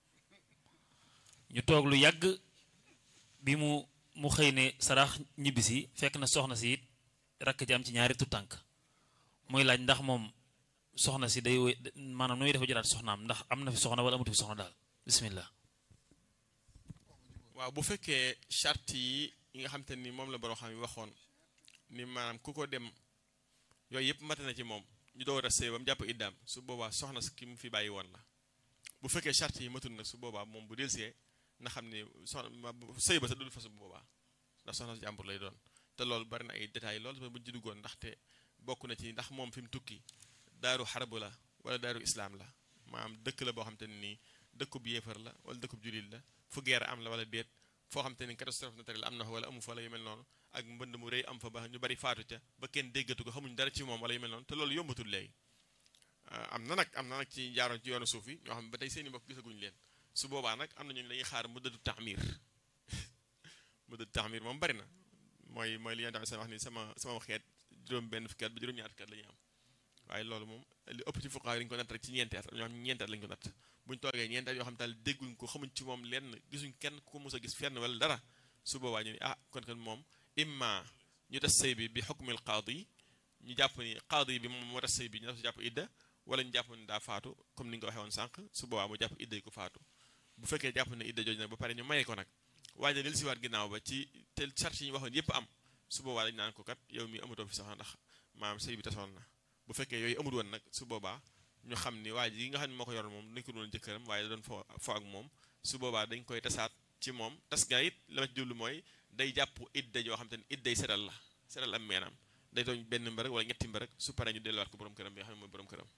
ñu toog lu yàgg bi mu mu xëy ne sarax ñibbisi fekk na soxna si it rakk ji am ci ñaari tutànk muy laaj ndax moom soxna si day wéy maanaam nu muy dafa jëlaat soxnaam ndax am na fi soxna wala amatu fi soxna daal bismillah waaw bu fekkee charte yi yi nga xam te ni moom la borom xam yi waxoon ni maanaam ku ko dem yooyu yëpp mat na ci moom ñu door a sëy ba mu jàpp iddaam su boobaa soxna si ki mu fi bàyyi woon la bu fekkee charte yi matul nag su boobaa moom bu delsee na xam ne soxna sëy ba sa dul fasu bu boobaa ndax soxna si jàmbur lay doon te loolu bari na ay détails loolu buñ ci duggoon ndaxte bokk na ci ndax moom fi mu tukki daaru xarbu la wala daaru islaam la maanaam dëkk la boo xam te ne nii dëkkub yéefar la wala dëkkub jullit la fu guerre am la wala déet foo xam te ni catastrophe naturelle am na fa wala amu fa wala yu mel noonu ak mbënd mu rëy am fa ba ñu bari faatu ca ba kenn déggatu ko xamuñ dara ci moom wala yu mel noonu te loolu yombatul léegi am na nag am na nag ci jaaroon ci yoonu suuf yi ñoo xam ne ba tey seeni mbokk gisaguñ leen su boobaa nag am na ñu dañuy xaar mu dëddu taxmir mu dëddu taxmir moom bari na mooy mooy li yonent bi wax ni sama sama xeet juróom benn fukki at ba juróom ñaar fukki at la ñuy am waaye loolu moom li ëpp ci fuqaa yi dañu ko natt rek ci ñeenti at ñoo xam ñeenti at lañu ko natt buñu toogee ñeenti at yoo xam daal dégguñ ko xamuñ ci moom lenn gisuñ kenn ku ko mos a gis fenn wala dara su boobaa ñu ni ah kon kon moom imma ñu tas sëy bi bi xukmil qaadi ñu jàpp ni qaadi bi moom moo tas sëy bi ñu daf jàpp idda wala ñu jàpp ni daa faatu comme ni nga ko waxee woon sànq su boobaa mu jàpp idda yi ko faatu bu fekkee jàpp ne idda jooju nag ba pare ñu maye ko nag waaye del siwaat ginnaaw ba ci te charge yi ñu waxoon yépp am su boobaa dañ naan ko kat yow mi amatoo fi soxna ndax maam sëy bi tasoon na bu fekkee yooyu amul woon nag su boobaa ñu xam ni waa ji yi nga xam ne moo ko yoroon moom dañ ko doon jëkkëram waaye da doon fo fo ak moom su boobaa dañ koy tasaat ci moom tas ga it la ma ci jublu mooy day jàpp idda yoo xam te ne idday seral la seral am meenam day doon benn mbërëg wala ñetti mbërëg su paree ñu delluwaat ko borom këram bi nga xam ne mooy borom këram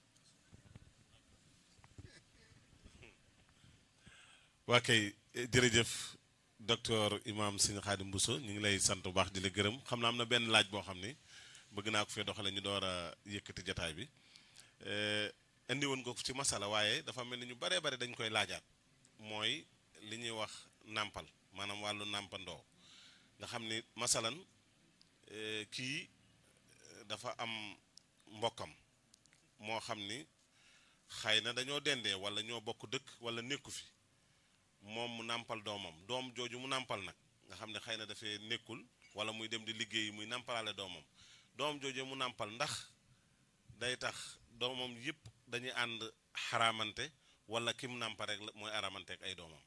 waa kay jërëjëf docteur imam Sëñ Xaadim Bousso ñu ngi lay sant bu baax di la gërëm xam naa am na benn laaj boo xam ni bëgg naa ko fee doxale ñu door a yëkkati jataay bi indi woon ko ci masala waaye dafa mel ni ñu baree bare dañ koy laajaat mooy li ñuy wax nàmpal maanaam wàllu nàmpandoo nga xam ni masalan kii dafa am mbokkam moo xam ni xëy na dañoo dendee wala ñoo bokk dëkk wala nekku fi moom mu nàmpal doomam doom jooju mu nàmpal nag nga xam ne xëy na dafay nekkul wala muy dem di liggéeyi muy nàmpalaale doomam doom jooju mu nàmpal ndax day tax doomam yëpp dañuy ànd xaraamante wala kim nàmpa rek mooy aramante ak ay doomam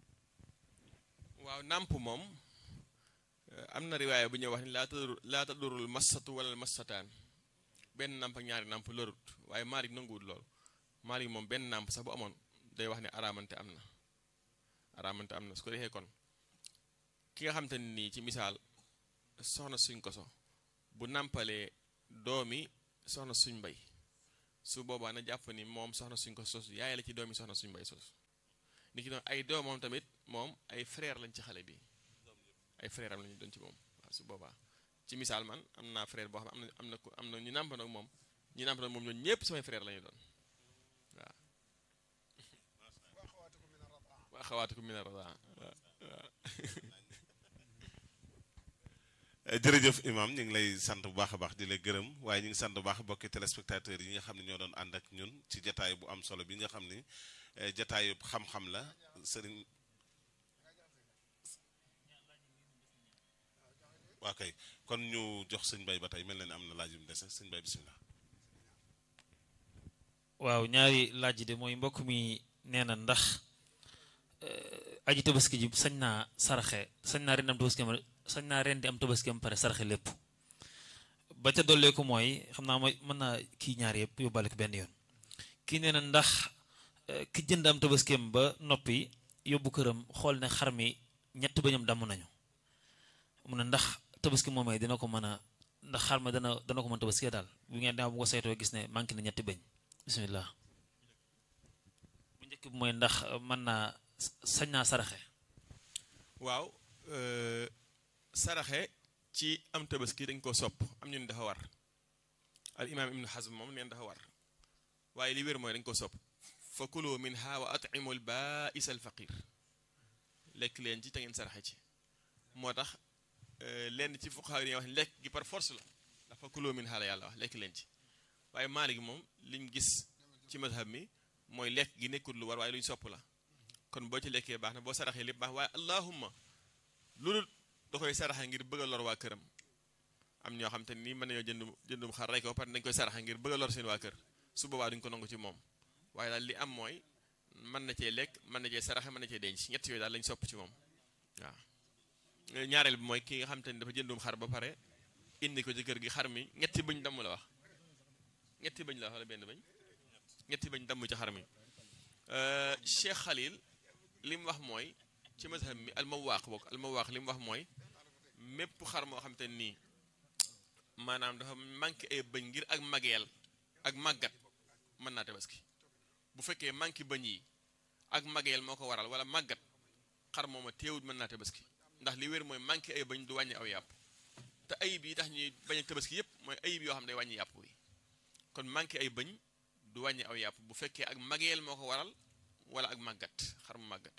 waaw nàmp moom am na riwaaya bu ñuy wax ni laa tadur laa tadurul massatu wala massataan benn nàmp ak ñaari nàmp lorut waaye Maalik nanguwul loolu Maalik moom benn nàmp sax bu amoon day wax ne aramante am na aramante am na su ko defee kon ki nga xam te ne nii ci misaal soxna suñ koso bu nàmpalee doomi soxna suñ mbay su boobaa na jàpp ni moom soxna suñ ko sos yaay la ci doomi soxna suñ mbay sos ni ki doon ay doomam tamit moom ay frère lañ ci xale bi ay frère am lañu doon ci moom waaw su boobaa ci misaal man am naa frère boo xam ne am na am na am na ñu nàmpandoog moom ñu nàmpandoog moom ñoom ñëpp samay frère lañu doon waaw waa xawaatiku mina radaa waaw jërëjëf imam ñu ngi lay sant bu baax a baax di la gërëm waaye ñu ngi sant bu baax bokki téléspectateurs yi nga xam ne ñoo doon ànd ak ñun ci jataay bu am solo bi nga xam ni jataayu xam-xam la sëriñ waa kay kon ñu jox sëñ bay ba tey mel na ne am na laaj yu mu dese sëñ bay bisimilah waaw ñaari laaj yi de mooy mbokk mi nee na ndax aji tabaski ji sañ naa saraxe sañ naa ren am tabaski am sañ naa ren di am tabaski am pare saraxe lépp ba ca dolleeku mooy xam naa mooy mën naa kii ñaar yëpp yóbbaale ko benn yoon kii nee na ndax ki jënd am tabaski am ba noppi yóbbu këram xool ne xar mi ñett bañam damm nañu mu ne ndax tabaski moomee dina ko mën a ndax xar ma dana dana ko mën tabaski daal bu ngeen dem bu ko saytoo gis ne manqué na ñetti bañ bismillah bu njëkk bi mooy ndax mën naa sañ naa saraxe waaw saraxe ci am tabaski dañ koo sopp am ñu ne dafa war al imaam ibnu xasm moom neen dafa war waaye li wér mooy dañ ko sopp fa kulu minha wa at'imu al baa'is al faqir lekk leen ci te ngeen saraxe ci moo tax lenn ci fuqahaa yi wax ne lekk gi par force la ndax fa kulu minha la yàlla wax lekk leen ci waaye Maalik moom lim gis ci mazhab mi mooy lekk gi nekkul lu war waaye lu ñu sopp la kon boo ci lekkee baax na boo saraxee lépp baax waaye allahumma loolu da koy saraxe ngir bëgg a lor waa këram am ñoo xam te nii mën nañoo jënd jëndum xar rey ko ba pare dañ koy saraxe ngir bëgg a lor seen waa kër su boobaa duñ ko nangu ci moom waaye daal li am mooy mën na cee lekk mën na cee saraxe mën na cee denc ñett yooyu daal lañ sopp ci moom waaw ñaareel bi mooy ki nga xam te ni dafa jëndum xar ba pare indi ko ci kër gi xar mi ñetti bëñ damm la wax ñetti bëñ la wax wala benn bëñ ñetti bëñ damm ci xar mi Cheikh Khalil li mu wax mooy ci mazhab mi almawaaq bokk almawaaq li mu wax mooy mépp xar moo xam te nii maanaam dafa manqué ay bëñ ngir ak mageel ak màggat mën naa tabaski bu fekkee manqué bëñ yi ak mageel moo ko waral wala màggat xar mooma teewut mën naa tabaski ndax li wér mooy manqué ay bëñ du wàññi aw yàpp te ayib yi tax ñuy bañ a tabaski yépp mooy ayib yoo xam ne day wàññi yàpp wi kon manqué ay bëñ du wàññi aw yàpp bu fekkee ak mageel moo ko waral wala ak màggat xar mu màggat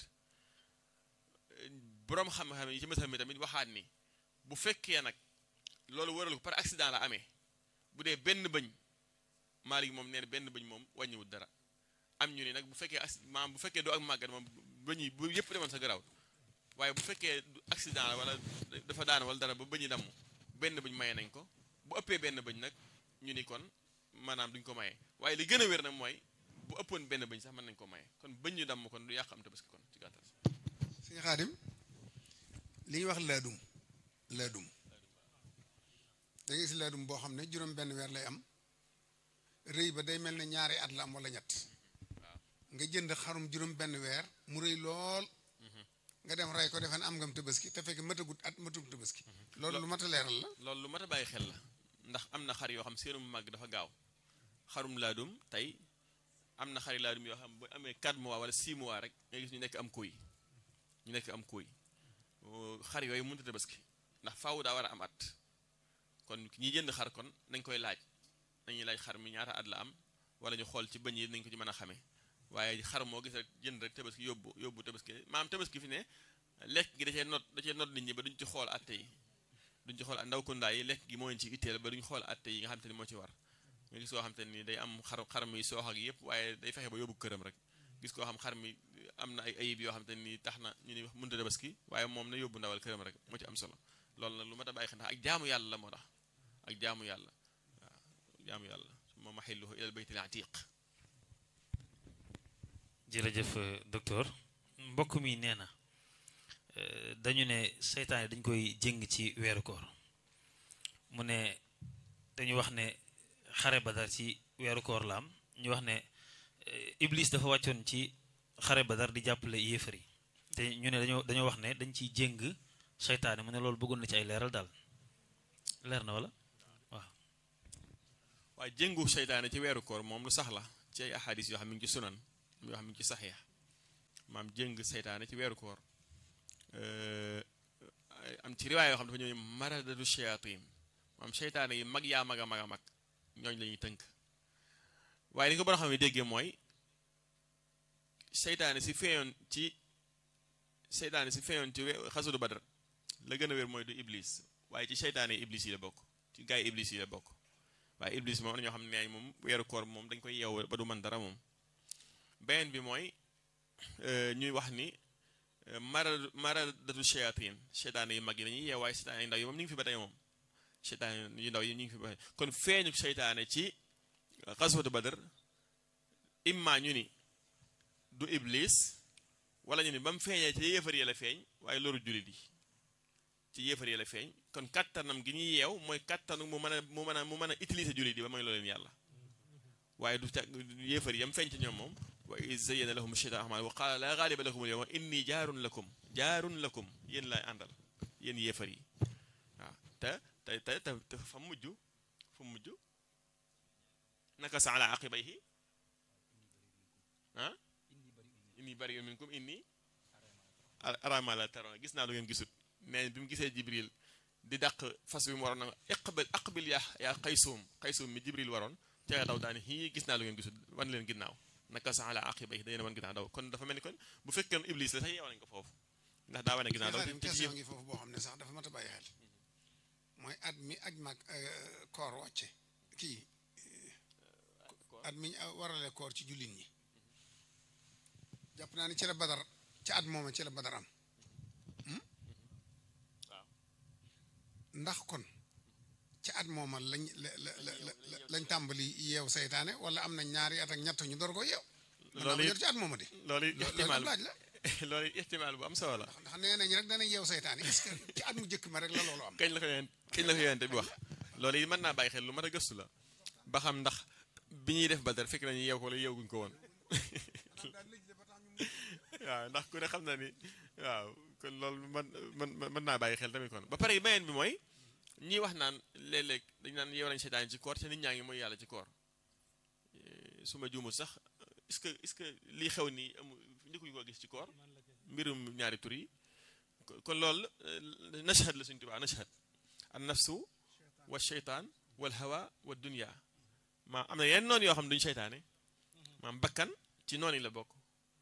boroom xam-xam yi ci masal mi tamit waxaat ni bu fekkee nag loolu waral ko par accident la amee bu dee benn bëñ Maalik moom nee na benn bëñ moom wàññiwul dara am ñu ni nag bu fekkee maam bu fekkee doo ak màggat moom bëñ yi bu yëpp demoon sa garaaw waaye bu fekkee accident la wala dafa daan wala dara ba bëñi damm benn bëñ maye nañ ko bu ëppee benn bëñ nag ñu ni kon maanaam duñ ko maye waaye li gën a wér nag mooy bu ëppoon benn bëñ sax mën nañ ko maye kon bëñ ñu damm kon du yàq am tabaski kon ci gàttal sëñ Xaadim li ñuy wax laadum laadum da ngay gis laadum boo xam ne juróom benn weer lay am rëy ba day mel ne ñaari at la am wala ñett nga jënd xarum juróom benn weer mu rëy lool nga dem rey ko defe ne am ngam tabaski te fekk matagut at matug tabaski loolu lu mat a leeral la loolu lu mat a bàyyi xel la ndax am na xar yoo xam seenum màgg dafa gaaw xarum laadum tey am na xari laadum yoo xam bu amee 4 mois wala 6 mois rek nga gis ñu nekk am kuy ñu nekk am kuy xar yooyu mënut a tabaski ndax faaw daa war a am at kon ñi jënd xar kon nañ koy laaj nañuy laaj xar mi ñaata at la am wala ñu xool ci bëñ yi nañ ko ci mën a xamee waaye xar moo gis rek jënd rek tabaski yóbbu yóbbu tabaski maam tabaski fi ne lekk gi da cee not da cee not nit ñi ba duñ ci xool atte yi duñ ci xool ndaw kundaa yi lekk gi moo leen ci itteel ba duñ xool atte yi nga xam te ni moo ci war nga gis koo xam te ni day am xar xar mi soox ak yëpp waaye day fexe ba yóbbu këram rek gis koo xam xar mi am na ay ayib yoo xam te ni tax na ñu ni mënta tabaski waaye moom na yóbbu ndawal këram rek moo ci am solo loolu nag lu ma ta bàyyi xel ndax ak jaamu yàlla la moo tax ak jaamu yàlla waaw jaamu yàlla moom maxilluhu ilal baytil atiq jërëjëf docteur mbokk mi nee na dañu ne seytaane dañ koy jëng ci weeru koor mu ne dañu wax ne xare badar ci weeru koor la am ñu wax ne iblis dafa wàccoon ci xare badar di jàppale yéefar yi te ñu ne dañoo dañoo wax ne dañ ciy jëng seytaane mu ne loolu bëggoon na ci ay leeral daal leer na wala waaw waaye jëngu seytaane ci weeru koor moom lu sax la ci ay ahadis yoo xam ne ngi ci sunan yoo xam ne ci saxiix maam jëng seytaane ci weeru koor am ci riwaay yoo xam dafa ñëw maradatu shayatin maam seytaane yi mag yaa mag a mag a mag ñooñ la ñuy tënk waaye li ko boo xam ne déggee mooy seytaane si feeyoon ci seytaane si feeyoon ci xasudu badar la gën a wér mooy du iblis waaye ci seytaane yi iblis yi la bokk ci gaay iblis yi la bokk waaye iblis moom na ñoo xam ne neeñ moom weeru koor moom dañ koy yeew ba du mën dara moom beneen bi mooy ñuy wax ni mara maradatu shayatin seytaane yu mag yi dañuy yeew waaye seytaane yu ndaw yi moom ñu ngi fi ba tey moom seytaane yu ndaw yi ñu ngi fi ba tey kon feeñu seytaane ci xaswatu badar imma ñu ni du iblis wala ñu ni ba mu feeñee ci yéefar yi la feeñ waaye loru jullit yi ci yéefar yi la feeñ kon kattanam gi ñuy yeew mooy kattanu mu mën a mu mën a mu mën a utiliser jullit yi ba mooy loo leen yàlla waaye du ca yéefar yam feeñ ci ñoom moom wa iz zayyana lahum shaytaanu a'maalahum wa qaala laa ghaaliba lakum al-yawma inni jaarun lakum jaarun lakum yéen laay àndal yéen yéefar yi waaw te te te te fa mujj fa mujj nakasa ala aqibayhi ah inni bari'un minkum inni araa maa laa tarawna gis naa lu ngeen gisut mais bi mu gisee jibril di dàq fas bi mu waroon na iqbil aqbil yaa yaa qaysuum qaysuum mi jibril waroon ca daw daani hii gis naa lu ngeen gisut wan leen ginnaaw nakasa ala aqibayhi dañu wan ginnaaw daw kon dafa mel ni kon bu fekkee iblis la sax yeew nañ ko foofu ndax daa wane ginnaaw daw xaadim question ngi foofu boo xam ne sax dafa mat a bàyyi xel mooy at mi aj mag koor wàcce kii at mi warale koor ci jullit ñi jàpp naa ni ci la badar ci at mooma ci la badar am ndax kon ci at mooma lañ la la la lañ tàmbali yeew seytaane wala am na ñaari at ak ñett ñu door ko yeew loolu yor ci at mooma de loolu ihtimaal laaj la loolu ihtimaal bu am solo la ndax nee nañ rek dana yeew seytaane est-ce que ci at mu jëkk ma rek la loolu am kañ la ko yonent kañ la ko yonent bi wax loolu yi mën naa bàyyi xel lu mat a gëstu la ba xam ndax bi ñuy def badar fekk nañu yeew ko wala yeewguñ ko woon waaw ndax ku ne xam na ni waaw kon loolu man man mën naa bàyyi xel tamit kon ba pare beneen bi mooy ñii wax naan léeg-léeg dañ naan yeew nañ seytaan ci koor te nit ñaa ngi mooy yàlla ci koor su ma juumul sax est-ce que est-ce que lii xew nii amul njëkkuñu ko gis ci koor mbirum ñaari tur yi kon loolu nashhad la suñu tubaa nashhad an nafsu wa sheytaan wal hawa wa dunya maam am na yenn noonu yoo xam ne duñu seytaane maam bakkan ci noonu yi la bokk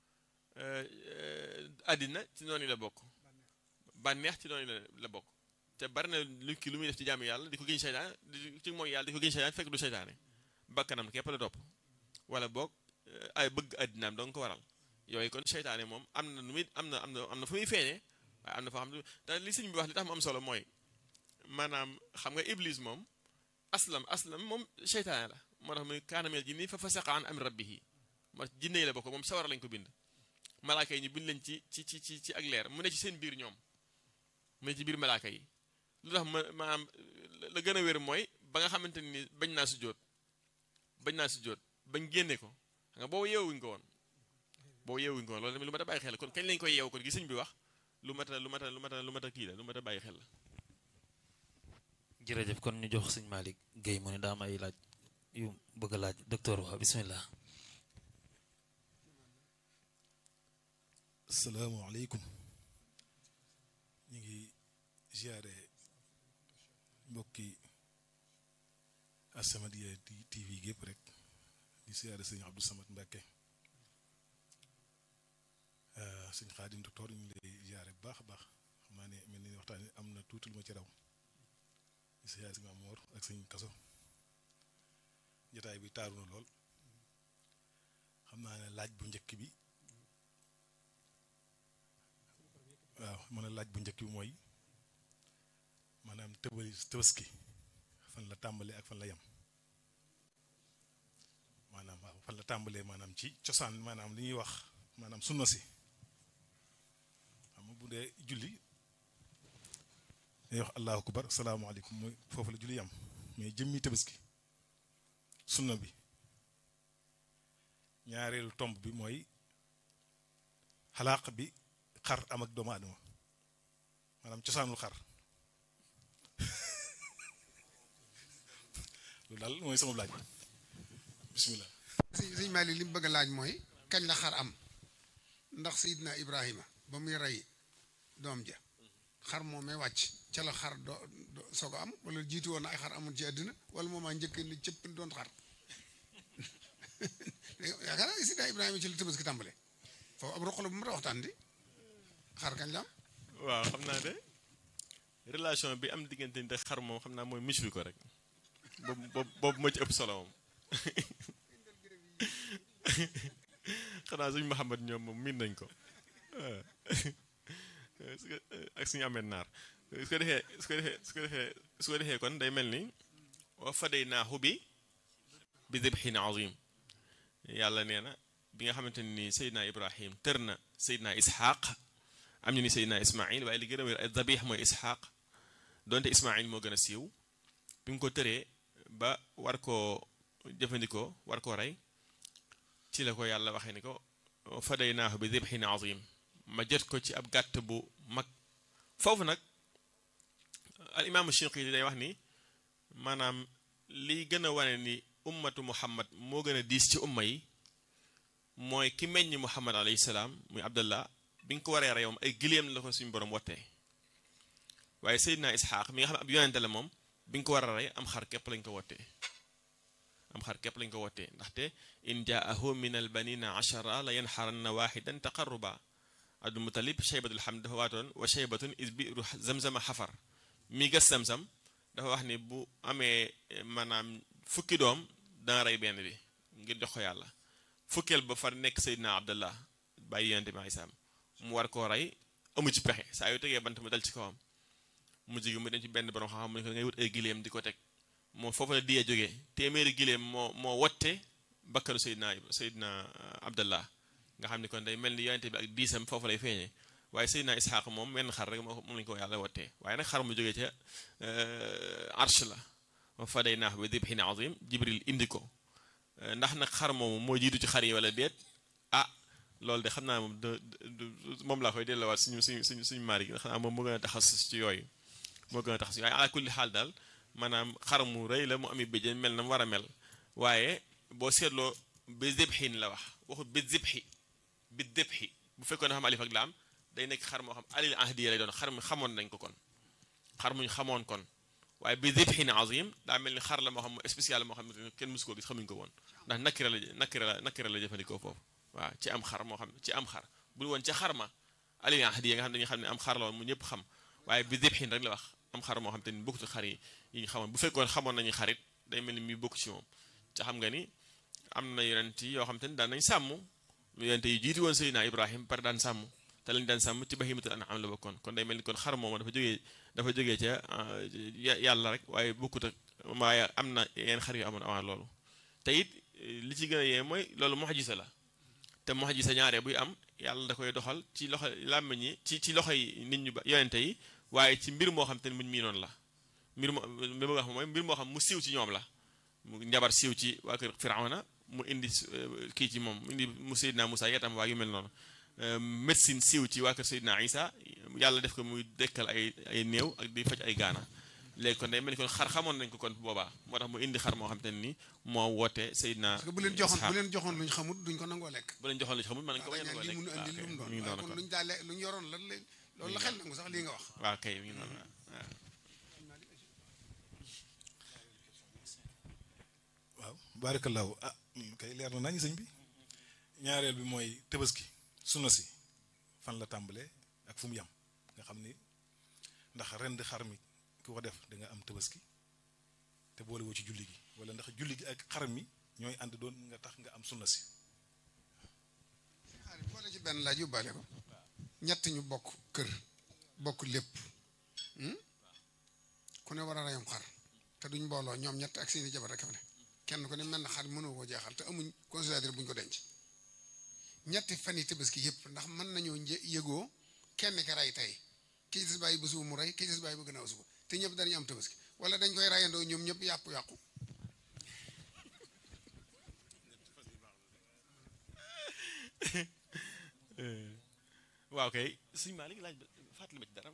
àddina ci noonu yi la bokk bànneex ci noonu yi la bokk te bari na lu ki lu muy def ci jaamu yàlla di ko giñ seytaane di ci mooy yàlla di ko giñ seytaane fekk du seytaane bakkanam képp la topp wala boog ay bëgg àddinaam dong ko waral yooyu kon seytaane moom am na nu muy am na am na am na fu muy feeñee waaye am na foo xam ne te li sëñ bi wax li tax mu am solo mooy maanaam xam nga iblis moom aslam aslam moom seytaane la moo tax muy kaana minal jinni fa fasaqa an amri rabbihi moo tax jinne yi la bokk moom sawara lañ ko bind malaaka yi ñu bind leen ci ci ci ci ci ak leer mu ne ci seen biir ñoom mu ne ci biir malaaka yi lu tax ma maanaam la gën a wér mooy ba nga xamante ni bañ naa sujjóot bañ naa sujjóot bañ génne ko xam nga boobu yeewuñ ko woon boobu yeewuñ ko woon loolu tamit lu mat a bàyyi xel kon kañ lañ koy yeew kon gi sëñ bi wax lu mat a lu mat a lu mat a lu mat a kii la lu mat a bàyyi xel la jërëjëf kon ñu jox sëñ Malick Guèye mu ne daa am ay laaj yu bëgg a laaj docteur wa bismillah salaamaaleykum ñu ngi ziare mbokki As-Samadiyya TV gépp rek di ziare sëñ Abdou Samad Mbacke sëñ Xaadim docteur ñu ngi lay ziare bu baax a baax xam naa ne mel ni waxtaan am na tuuti lu ma ci raw di ziare sëñ Amoor ak sëñ Kaso jotaay bi taaru na lool xam naa ne laaj bu njëkk bi. waaw mën a laaj bu njëkk bi mooy maanaam tëbali tëbaski fan la tàmbalee ak fan la yem maanaam waaw fan la tàmbalee maanaam ci cosaan maanaam li ñuy wax maanaam sunna si xam nga bu dee julli day wax allahu akbar salaamaaleykum mooy foofu la julli yem mais jëmmi tëbaski sunna bi ñaareelu tomb bi mooy xalaaq bi xar am ak doomu aadama maanaam cosaanul xar loolu daal mooy sama laaj bisimilah. sëñ sëñ Malick li mu bëgg a laaj mooy kañ la xar am ndax Seydina Ibrahima ba muy rey doom ja xar moomee wàcc ca la xar do soog a am wala jiitu woon na ay xar amul ci àddina wala moomaa njëkk ni cëpp doon xar yaakaar naa Seydina Ibrahima ci la Tabaski tàmbale foofu ab roq la bu ma waxtaan di xar kañ la am waaw xam naa de relation bi am diggante ni xar moom xam naa mooy misri ko rek boobu boobu boobu moo ci ëpp solo moom xanaa suñu Muhammad ñoom moom miin nañ ko ak suñu amee naar su ko defee su ko defee su ko defee su ko defee kon day mel ni wa fadaynaahu bi bi dibhin azim yàlla nee na bi nga xamante ni Seydina Ibrahim tër na Seydina Ishaq am ñu ni Seydina Ismaïl waaye li gën a wér ay dabix mooy Ishaq donte Ismaïl moo gën a siiw bi nga ko tëree ba war koo jëfandikoo war koo rey ci la ko yàlla waxee ni ko fadaynaahu bi dibhin azim ma jot ko ci ab gàtt bu mag foofu nag al imaamu Shinqiti day wax ni maanaam liy gën a wane ni ummatu muhammad moo gën a diis ci umma yi mooy ki meññ muhammad alayhi salaam muy abdallah bi nga ko waree rey moom ay gileem la ko suñu borom wottee waaye seydina isxaaq mi nga xam ne ab yonente la moom bi nga ko war a rey am xar képp lañ ko wottee am xar képp lañ ko wottee ndaxte in jaahu min al banina achara la yanxaranna waxidan taqarruba abdul mutalib cheybatul hamd dafa waatoon wa cheybatun is biru zamzama xafar mi gas zamzam dafa wax ni bu amee maanaam fukki doom dana rey benn bi ngir jox ko yàlla fukkeel ba far nekk Seydina Abdallah bàyyi yonente bi isaam mu war koo rey amu ci pexe saa yu tegee bant mu dal ci kawam mu jigi mu dem ci benn borom xam-xam mu ne ko ngay wut ay gileem di ko teg moo foofu la diyee jógee téeméeri gileem moo moo wotte bakkanu Seydina Seydina Abdallah nga xam ni kon day mel ni yonente bi ak diisam foofu lay feeñee waaye Seydina Isxaaq moom menn xar rek moom lañu ko yàlla wottee waaye nag xar mu jógee ca arsh la wa fadaynaahu bi dibhin azim jibril indi ko ndax nag xar moomu moo jiitu ci xar yi wala déet ah loolu de xam naa moom moom laa koy delloowaat suñu suñu suñu suñu maari gi xam naa moom moo gën a taxas ci yooyu moo gën a taxas waaye ala kulli xaal daal maanaam xar mu rëy la mu ami béjjén mel na mu war a mel waaye boo seetloo bi dibhin la wax waxut bi dibhi bi dibhi bu fekkoon dafa am alif ak laam day nekk xar moo xam alil ahdiya lay doon xar mu xamoon nañ ko kon xar muñ xamoon kon waaye bi dibhin azim daa mel ni xar la moo xam spécial moo xam ne kenn musu ko gis xamuñ ko woon ndax nakira la nakira la nakira la jëfandikoo foofu waaw ci am xar moo xam ci am xar bul woon ca xar ma alil ahdiya nga xam ne dañuy xam ne am xar la woon mu ñëpp xam waaye bi dibhin rek la wax am xar moo xam te ni bokkut xar yi yi ñu xamoon bu fekkoon xamoon nañu xarit day mel ni muy bokk ci moom ca xam nga ni am na yonent yoo xam te ni daan nañ sàmm yonent yi jiitu woon Seydina Ibrahim pare daan sàmm te te lañ daan sàmm ci bahimatul an'am la bokkoon kon day mel ni kon xar moom dafa jógee dafa jógee ca yàlla rek waaye bokkut ak waaye am na yenn xar yu amoon avant loolu te it li ci gën a yee mooy loolu mu'jiza la te mu'jiza ñaare buy am yàlla da koy doxal ci loxo làmmiñ yi ci ci loxo yi nit ñu ba yonente yi waaye ci mbir moo xam te ne muñ mii noonu la mbir moo li ma wax mooy mbir moo xam mu siiw ci ñoom la mu njabar siiw ci waa kër Firawna mu indi kii ci moom mu indi mu Seydina Moussa yetam waa yu mel noonu médecine siiw ci waa kër Seydina Isa yàlla def ko muy dekkal ay ay néew ak di faj ay gaana léegi kon day mel ni kon xar xamoon nañ ko kon boobaa moo tax mu indi xar moo xam te ne ni moo woote Seydina parce que bu leen joxoon bu leen joxoon luñ xamul duñ ko nangoo lekk bu leen joxoon lu ñu xamul mën nañ ko bañ a waaw nangoo lii lekk mun andi lu mu doon mi ngi waaye noonu kon kon luñ daa lekk luñ yoroon lan la loolu la xel nangu sax lii nga wax waaw kay mi ngi noonu waaw waaw baarakallaahu ah kay leer na nañu sëñ bi ñaareel bi mooy tabaski sunna si fan la tàmbalee ak fu mu yam nga xam ni ndax ren di xar mi ku ko def da nga am tabaski te boole woo ci julli gi wala ndax julli gi ak xar mi ñooy ànd doon nga tax nga am sunna si xaalis boole ci benn laaj yóbbaale ko ñett ñu bokk kër bokk lépp hmm? ku ne war a reyam xar te duñ mbooloo ñoom ñett ak seeni jabar rek fa ne kenn ku ne mel na xar mënoo koo jeexal te amuñ considérateur buñ ko denc ñetti fan yi tabaski yëpp ndax mën nañoo një- yëgoo kenn ka rey tey kii des bàyyi ba suba mu rey kii des bàyyi ba gannaaw suba te ñëpp dañu am tabaski wala dañ koy reyandoo ñoom ñëpp yàqu-yàqu waaw kay sëñ Malick laaj ba fàttali ma ci dara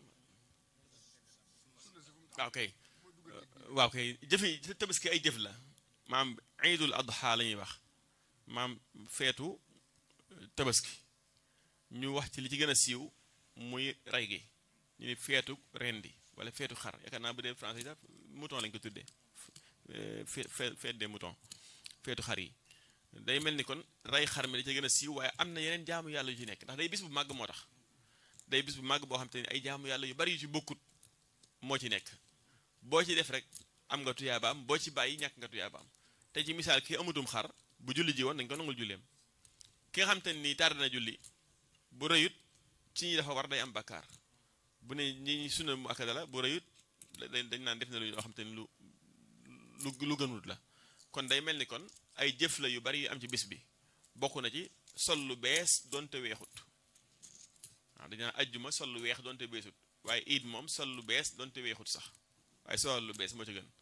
waaw kay waaw kay jëfi tabaski ay jëf la maam iidul adha la ñuy wax maam feetu tabaski ñu wax ci li ci gën a siiw muy rey gi ñu ni feetu rendi wala feetu xar yaakaar naa bu dee français sax mouton lañ ko tuddee fe- fe- feet des moutons feetu xar yi day mel ni kon rey xar mi da ci gën a siiw waaye am na yeneen jaamu yàlla yu ci nekk ndax day bis bu màgg moo tax day bis bu màgg boo xam te ni ay jaamu yàlla yu bari yu ci bokkut moo ci nekk boo ci def rek am nga tuyaabaam boo ci bàyyi ñàkk nga tuyaabaam te ci misaal ki amutum xar bu julli ji woon dañ ko nangul julleem ki nga xam te ni tardé na julli bu rëyut ci ñi dafa war day am bakkaar bu ne ñi ñi sunna mu akada la bu rëyut dañ dañ naan def na lu yoo xam te ni lu lu lu gënut la kon day mel ni kon ay jëf la yu bari yu am ci bis bi bokk na ci sol lu bees donte weexut waaw dañu naan ajjuma sol lu weex donte beesut waaye iid moom sol lu bees donte weexut sax waaye sol lu bees moo ci gën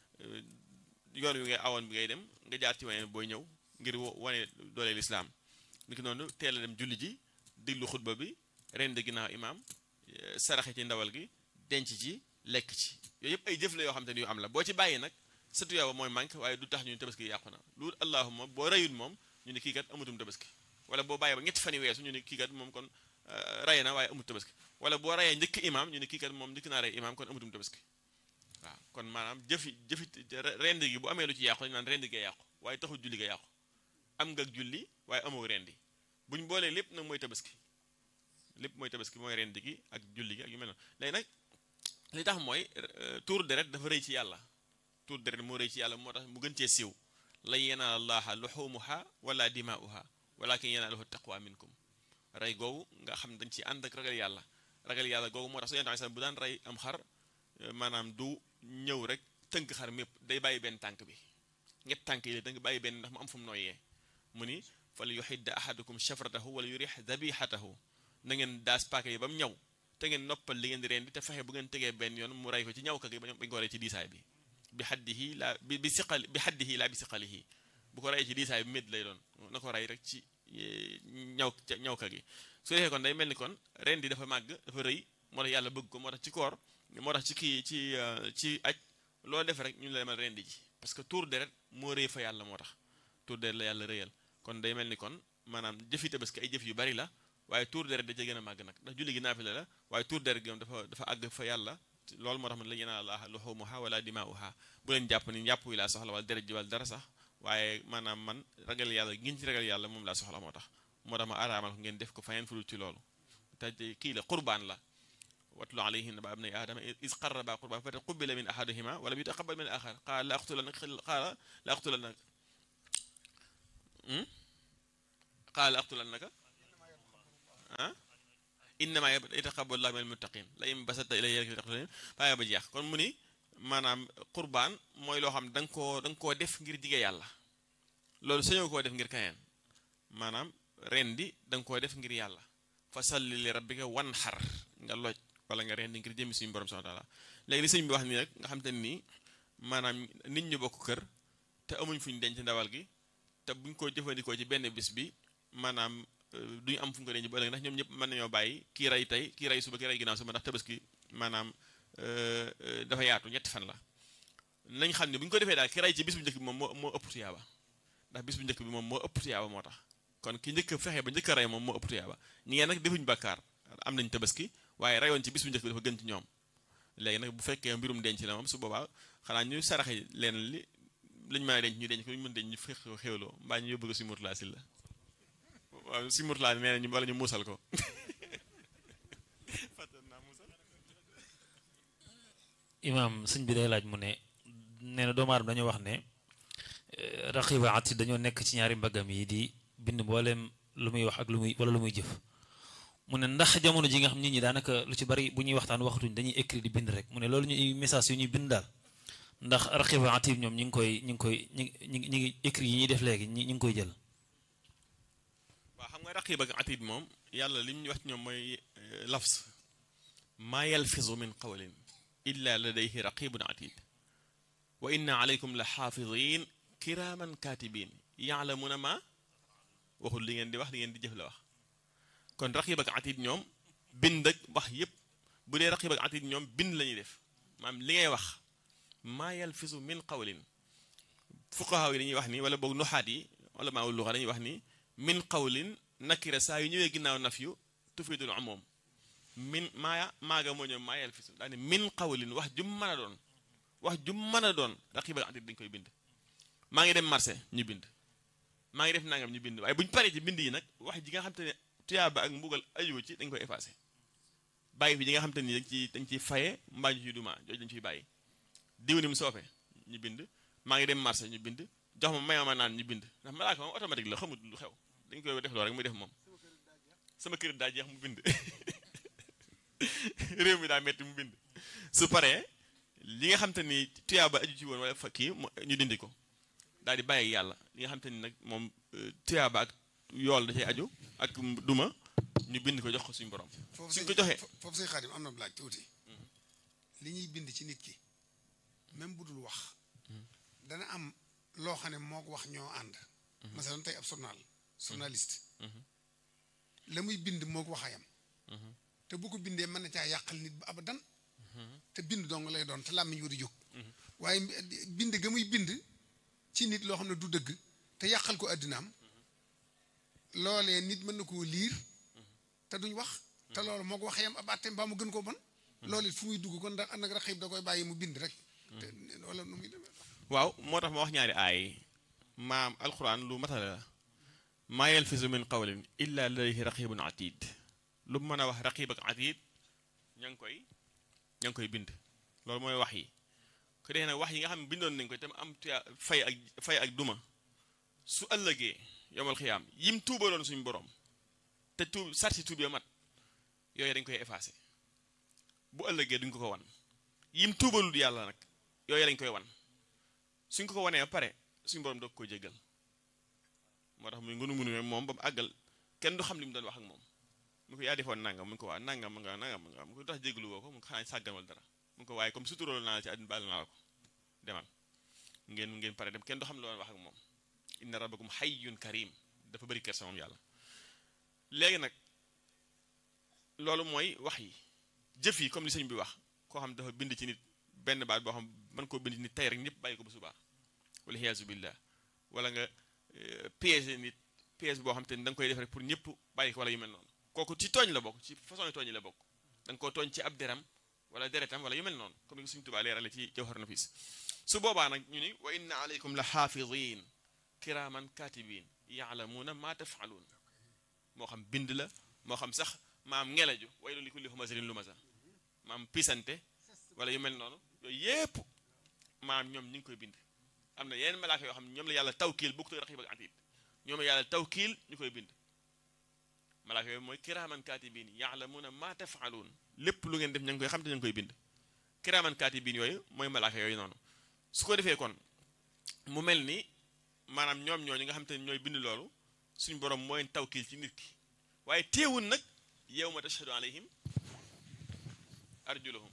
yoon wi ngay awoon bi ngay dem nga jaar ci waneen booy ñëw ngir wo- wane doole lislaam ni ki noonu teel a dem julli ji diglu xutba bi rend ginnaaw imaam eh, saraxe ci ndawal gi denc ci lekk ci yooyu yëpp ay jëf la yoo xam te ni yu am la boo ci bàyyi nag sa tuyaaba mooy manque waaye du tax ñu ne tabaski yàqu na lu allahuma boo rayul moom ñu ne kii kat amutum tabaski wala boo bàyyi ba ñetti fan yi weesu ñu ne kii kat moom kon ray na waaye amut tabaski wala boo rayee njëkk imaam ñu ne kii kat moom njëkk naa rey imaam kon amutum tabaski waaw kon maanaam jëfi jëfi rend gi bu amee lu ci yàqu dañu naan rend gee yàqu waaye taxul julli ga yàqu am nga julli waaye amoo rendi buñ boolee lépp nag mooy tabaski lépp mooy tabaski mooy rend gi ak julli gi ak yu mel noonu léegi nag li tax mooy tuur deret dafa rëy ci yàlla tuur deret moo rëy ci yàlla moo tax mu gën cee siiw lan yanaala allaha luxumuha wala dimaa'uha walakin yanaaluhu taqwa minkum rey googu nga xam dañ ci ànd ak ragal yàlla ragal yàlla googu moo tax su yonent bu daan rey am xar maanaam du ñëw rek tënk xar mépp day bàyyi benn tànk bi ñett tànk yi la danga bàyyi benn ndax mu am fu mu nooyee mu ni fal yuxidda ahadukum shafratahu wala yurix dabihatahu na ngeen daas paaka yi ba mu ñëw te ngeen noppal li ngeen di rendi te fexe bu ngeen tegee benn yoon mu rey ko ci ñaw ka gi bañ ko rey ci diisaay bi bi xaddihi laa bi bi siqal bi xaddihi laa bi siqalihi bu ko rey ci diisaay bi médd lay doon na ko rey rek ci ñaw ñaw ka gi su defee kon day mel ni kon rendi dafa màgg dafa rëy moo tax yàlla bëgg ko moo tax ci koor moo tax ci kii ci ci aj loo def rek ñu la demal rendi ji parce que tuur deret moo rëy fa yàlla moo tax tuur deret la yàlla rëyal kon day mel ni kon maanaam jëfi tabaski ay jëf yu bari la waaye tuur deret da ca gën a màgg nag ndax julli gi naafila la waaye tuur deret gi moom dafa dafa àgg fa yàlla loolu moo tax man la yanaala llaaha luhuumuhaa wala dimaa'uhaa bu leen jàpp ni njàpp wi laa soxla wala deret ji wala dara sax waaye maanaam man ragal yàlla ngeen ci ragal yàlla moom laa soxla moo tax moo tax ma araamal ko ngeen def ko faneen fudul ci loolu te kii la qurbaan la watlu alayhim naba abnay aadama is qarraba qurbaan fa taqubila min ahadihima wala yutaqabal min al-axar qaala la aqtulannak qaala la aqtulannak qaala la aqtulannaka ah innama yataqabbalu llaahu minal muttaqiin la in basatta ilayya yadaka bàyyi ba jeex kon mu ni maanaam qurbaan mooy loo xam da nga koo da nga koo def ngir jige yàlla loolu sañoo koo def ngir kaneen maanaam rendi da nga koo def ngir yàlla fa salli li rabbika wan xar nga loj wala nga rendi ngir jëmi suñu borom subhaanahu wa taala léegi li sëñ bi wax nii rek nga xam te nii maanaam nit ñu bokk kër te amuñ fuñ denc ndawal gi te buñ ko jëfandikoo ci benn bis bi maanaam duñu am fu ñu ko denc ba ëllëg ndax ñoom ñëpp mën nañoo bàyyi kii rey tey kii rey suba kii rey ginnaaw suba ndax tabaski maanaam dafa yaatu ñetti fan la nañ xam ne bu ñu ko defee daal ki rey ci bis bu njëkk bi moom moo moo ëpp tuyaaba ndax bis bu njëkk bi moom moo ëpp tuyaaba moo tax kon ki njëkk fexe ba njëkk a rey moom moo ëpp tuyaaba ñi ngeen nag defuñu bàkkaar am nañ tabaski waaye reyoon ci bis bu njëkk bi dafa gën ci ñoom léegi nag bu fekkee mbirum denc la moom su boobaa xanaa ñu saraxe leen li lañ mën a denc ñu denc ko ñu mën denc ñu fex xéwloo mbaa ñu yóbbu ko si murtala si la waaw si murtala nee nañu wala ñu muusal ko imaam sëñ bi day laaj mu ne nee na doomu aadama dañoo wax ne raqiba ati dañoo nekk ci ñaari mbaggam yi di bind mboolem lu muy wax ak lu muy wala lu muy jëf mu ne ndax jamono ji nga xam nit ñi daanaka lu ci bari bu ñuy waxtaan waxatuñ dañuy écrit di bind rek mu ne loolu ñuy message yu ñuy bind daal ndax raqiba ati ñoom ñi ngi koy ñi ngi koy ñi ngi ñi ngi écrit yi ñuy def léegi ñi ñi ngi koy jël waaw xam nga raqib ak atid moom yàlla li ñu wax ci ñoom mooy lafs maa yalfizu min qawlin illa ladayhi raqibun atid wa inna alaykum la xaafidin kiraaman katibin yaalamuna ma waxul li ngeen di wax li ngeen di jëf la wax kon raqib ak atid ñoom bind ak wax yépp bu dee raqib ak atid ñoom bind la ñuy def maanaam li ngay wax maa yalfizu min qawlin fuqahaa yi dañuy wax ni wala boog nuxaat yi wala maa luxa dañuy wax ni min qawlin nakira saa yu ñëwee ginnaaw naf yu tufidul umum min maa maaga moo ñëw maa yalfisu daa ne min qawlin wax jum mën a doon wax jum mën a doon raqib ak atid dañ koy bind maa ngi dem marché ñu bind maa ngi def nangam ñu bind waaye bu ñu paree ci bind yi nag wax ji nga xam te ne tuyaaba ak mbugal ayu ci dañ koy effacé bàyyi fi ji nga xam te ni dañ ciy dañ ciy faye mbaa ñu ciy duma jooju dañ ciy bàyyi diw ni mu soofee ñu bind maa ngi dem marché ñu bind jox ma may ma naan ñu bind ndax malaaka moom automatique la xamul lu xew dañ koy def loolu rek muy def moom sama kër daa jeex mu bind réew mi daa metti mu bind su paree li nga xam te ni tuyaaba aju ci woon wala fa kii ñu dindi ko daal di bàyyi yàlla li nga xam te ni nag moom tuyaaba ak yool da cay aju ak duma ñu bind ko jox ko suñu borom suñ ko joxee foofu say xaadim am na laaj tuuti li ñuy bind ci nit ki même bu dul wax dana am loo xam ne moo ko wax ñoo ànd masalan tey ab journal journaliste la muy bind moo ko wax ayam te bu ko bindee mën na caa yàqal nit ba abadan te bind dong lay doon te làmmiñ war a jóg waaye bind ga muy bind ci nit loo xam ne du dëgg te yàqal ko àddinaam loolee nit mën na koo liir te duñ wax te loolu moo ko waxee yam ab àtteem ba mu gën koo bon loolu it fu muy dugg kon ndax nag raxiib da koy bàyyi mu bind rek te wala nu muy demee waaw moo tax ma wax ñaari aay maam alquran lu matale la maa yalfizu min qawlin illa ladayhi raqibun atid lu mën a wax raqib ak atid ña ngi koy ña ngi koy bind loolu mooy wax yi ku dee nag wax yi nga xam ne bindoon nañ ko tam am tuya fay ak fay ak duma su ëllëgee yomal xiyaam yim tuubaloon suñu borom te tuub sarti tuub ya mat yooyu dañ koy effacé bu ëllëgee duñ ko ko wan yim tuubalul yàlla nag yooyu dañ koy wan suñ ko ko wanee ba pare suñu borom doog ko jéggal moo tax muy ngunu ngunu moom ba mu àggal kenn du xam li mu doon wax ak moom mu ko yaa defoon nangam mu ko waa nangam nga nangam nga mu ko tax jéggalu woo ko mu ko xanaa sàggan wala dara mu ko waaye comme suturool naa la ci àddina baal naa la ko demal ngeen ngeen pare dem kenn du xam la doon wax ak moom inna rabbakum hayyun karim dafa bëri kersa moom yàlla léegi nag loolu mooy wax yi jëf yi comme li sëñ bi wax koo xam dafa bind ci nit benn baat boo xam mën koo bind ci nit tey rek ñëpp bàyyi ko ba subaa wala xiyaasu billah wala nga piège nit piège boo xam te ni da nga koy def rek pour ñëpp bàyyi ko wala yu mel noonu kooku ci tooñ la bokk ci façon tooñ yi la bokk da nga koo tooñ ci ab deram wala deretam wala yu mel noonu comme ni ko suñu tubaa leerale ci jawhar nafis su boobaa nag ñu ni wa inna alaykum la xaafidin kiraman katibin yaalamuuna ma tafaluun moo xam bind la moo xam sax maam ngelaju way li kulli humazatin lumasa maam pisante wala yu mel noonu yooyu yépp maam ñoom ñu ngi koy bind am na yeneen malaaka yoo xam ne ñoom la yàlla tawkiil bukk te raxib ak atid ñoom la yàlla tawkiil ñu koy bind malaaka yooyu mooy kiraaman kaatibiin yaalamuuna maa tafaaluun lépp lu ngeen def ña ngi koy xam te ña ngi koy bind kiraaman kaatibiin yooyu mooy malaaka yooyu noonu su ko defee kon mu mel ni maanaam ñoom ñooñu nga xam te ne ñooy bind loolu suñu borom mooy tawkiil ci nit ki waaye teewul nag yawma tashhadu alayhim arjuluhum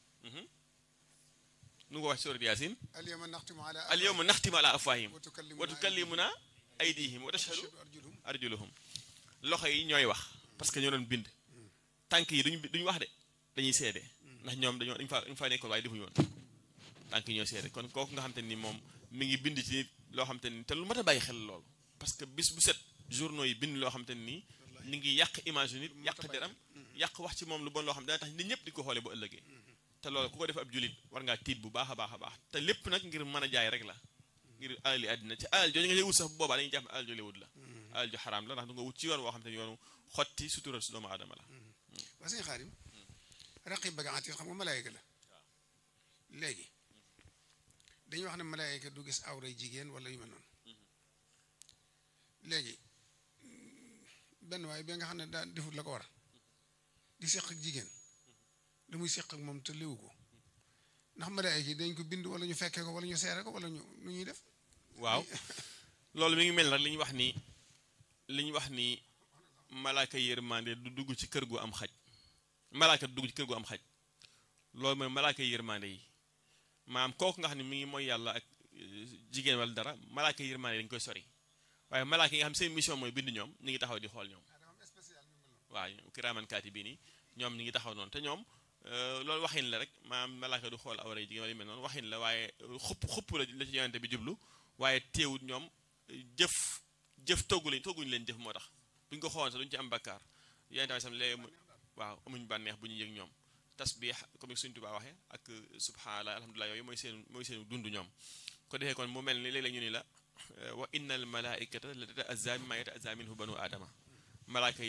nu nga wax surat yaasin al yawma naxtimu ala al yawma naxtimu ala afwaahim wa tukallimuna wa tukallimuna aydihim wa tashhadu arjuluhum arjuluhum loxo yi ñooy wax parce que ñoo doon bind tànk yi duñu duñu wax de dañuy seede ndax ñoom dañoo dañ fa dañ fa nekkoon waaye defuñu woon tànk yi ñooy seede kon kooku nga xam te ni moom mi ngi bind ci nit loo xam te ni te lu mat a bàyyi xel loolu parce que bis bu set journaux yi bind loo xam te ni ñu ngi yàq image yu nit yàq deram yàq wax ci moom lu bon loo xam dana tax nit ñëpp di ko xoolee bu ëllëgee te loolu ku ko def ab julit war ngaa tiit bu baax a baax a baax te lépp nag ngir mën a jaay rek la ngir alal yi àddina ci alal jooju nga koy wut sax bu boobaa dañuy jàpp ne alal jooju wut la alal ju xaraam la ndax du nga wut ci yoon woo xam te ni yoonu xotti sutural su doomu aadama la waa sëñ xaarim raqib ak atiid xam nga malaayika la léegi dañuy wax ne malaayika du gis awray jigéen wala yu mel noonu léegi benn waaye bi nga xam ne daa defut la ko war di seq ak jigéen da muy seq ak moom te léwu ko ndax malaayika yi dañ ko bind wala ñu fekkee ko wala ñu seere ko wala ñu nu ñuy def waaw loolu mi ngi mel nag li ñu wax ni li ñu wax ni malaaka yërmande du dugg ci kër gu am xaj malaaka du dugg ci kër gu am xaj loolu mooy malaaka yërmande yi maanaam kooku nga xam ne mi ngi mooy yàlla ak jigéen wala dara malaaka yërmande yi dañu koy sori waaye malaaka yi nga xam seen mission mooy bind ñoom ñu ngi taxaw di xool ñoom waaw kiraaman kaatibiin yi ñoom ñu ngi taxaw noonu te ñoom loolu waxin la rek maanaam malaaka du xool awra jigéen wala yu mel noonu waxin la waaye xupp xupp la la ci yonente bi jublu waaye teewut ñoom jëf jëf toggu lañ togguñu leen jëf moo tax bu ñu ko xooloon sax duñu ci am bakkaar yonente bi sam léegi waaw amuñ bànneex bu ñu yëg ñoom tasbih comme Sëñ Tuubaa waxee ak subhanallah alhamdulilah yooyu mooy seen mooy seen dund ñoom ko defee kon mu mel ni léeg-léeg ñu ni la wa inna al malaikata la tata'azza mimma yata'azza minhu banu aadama malaaka yi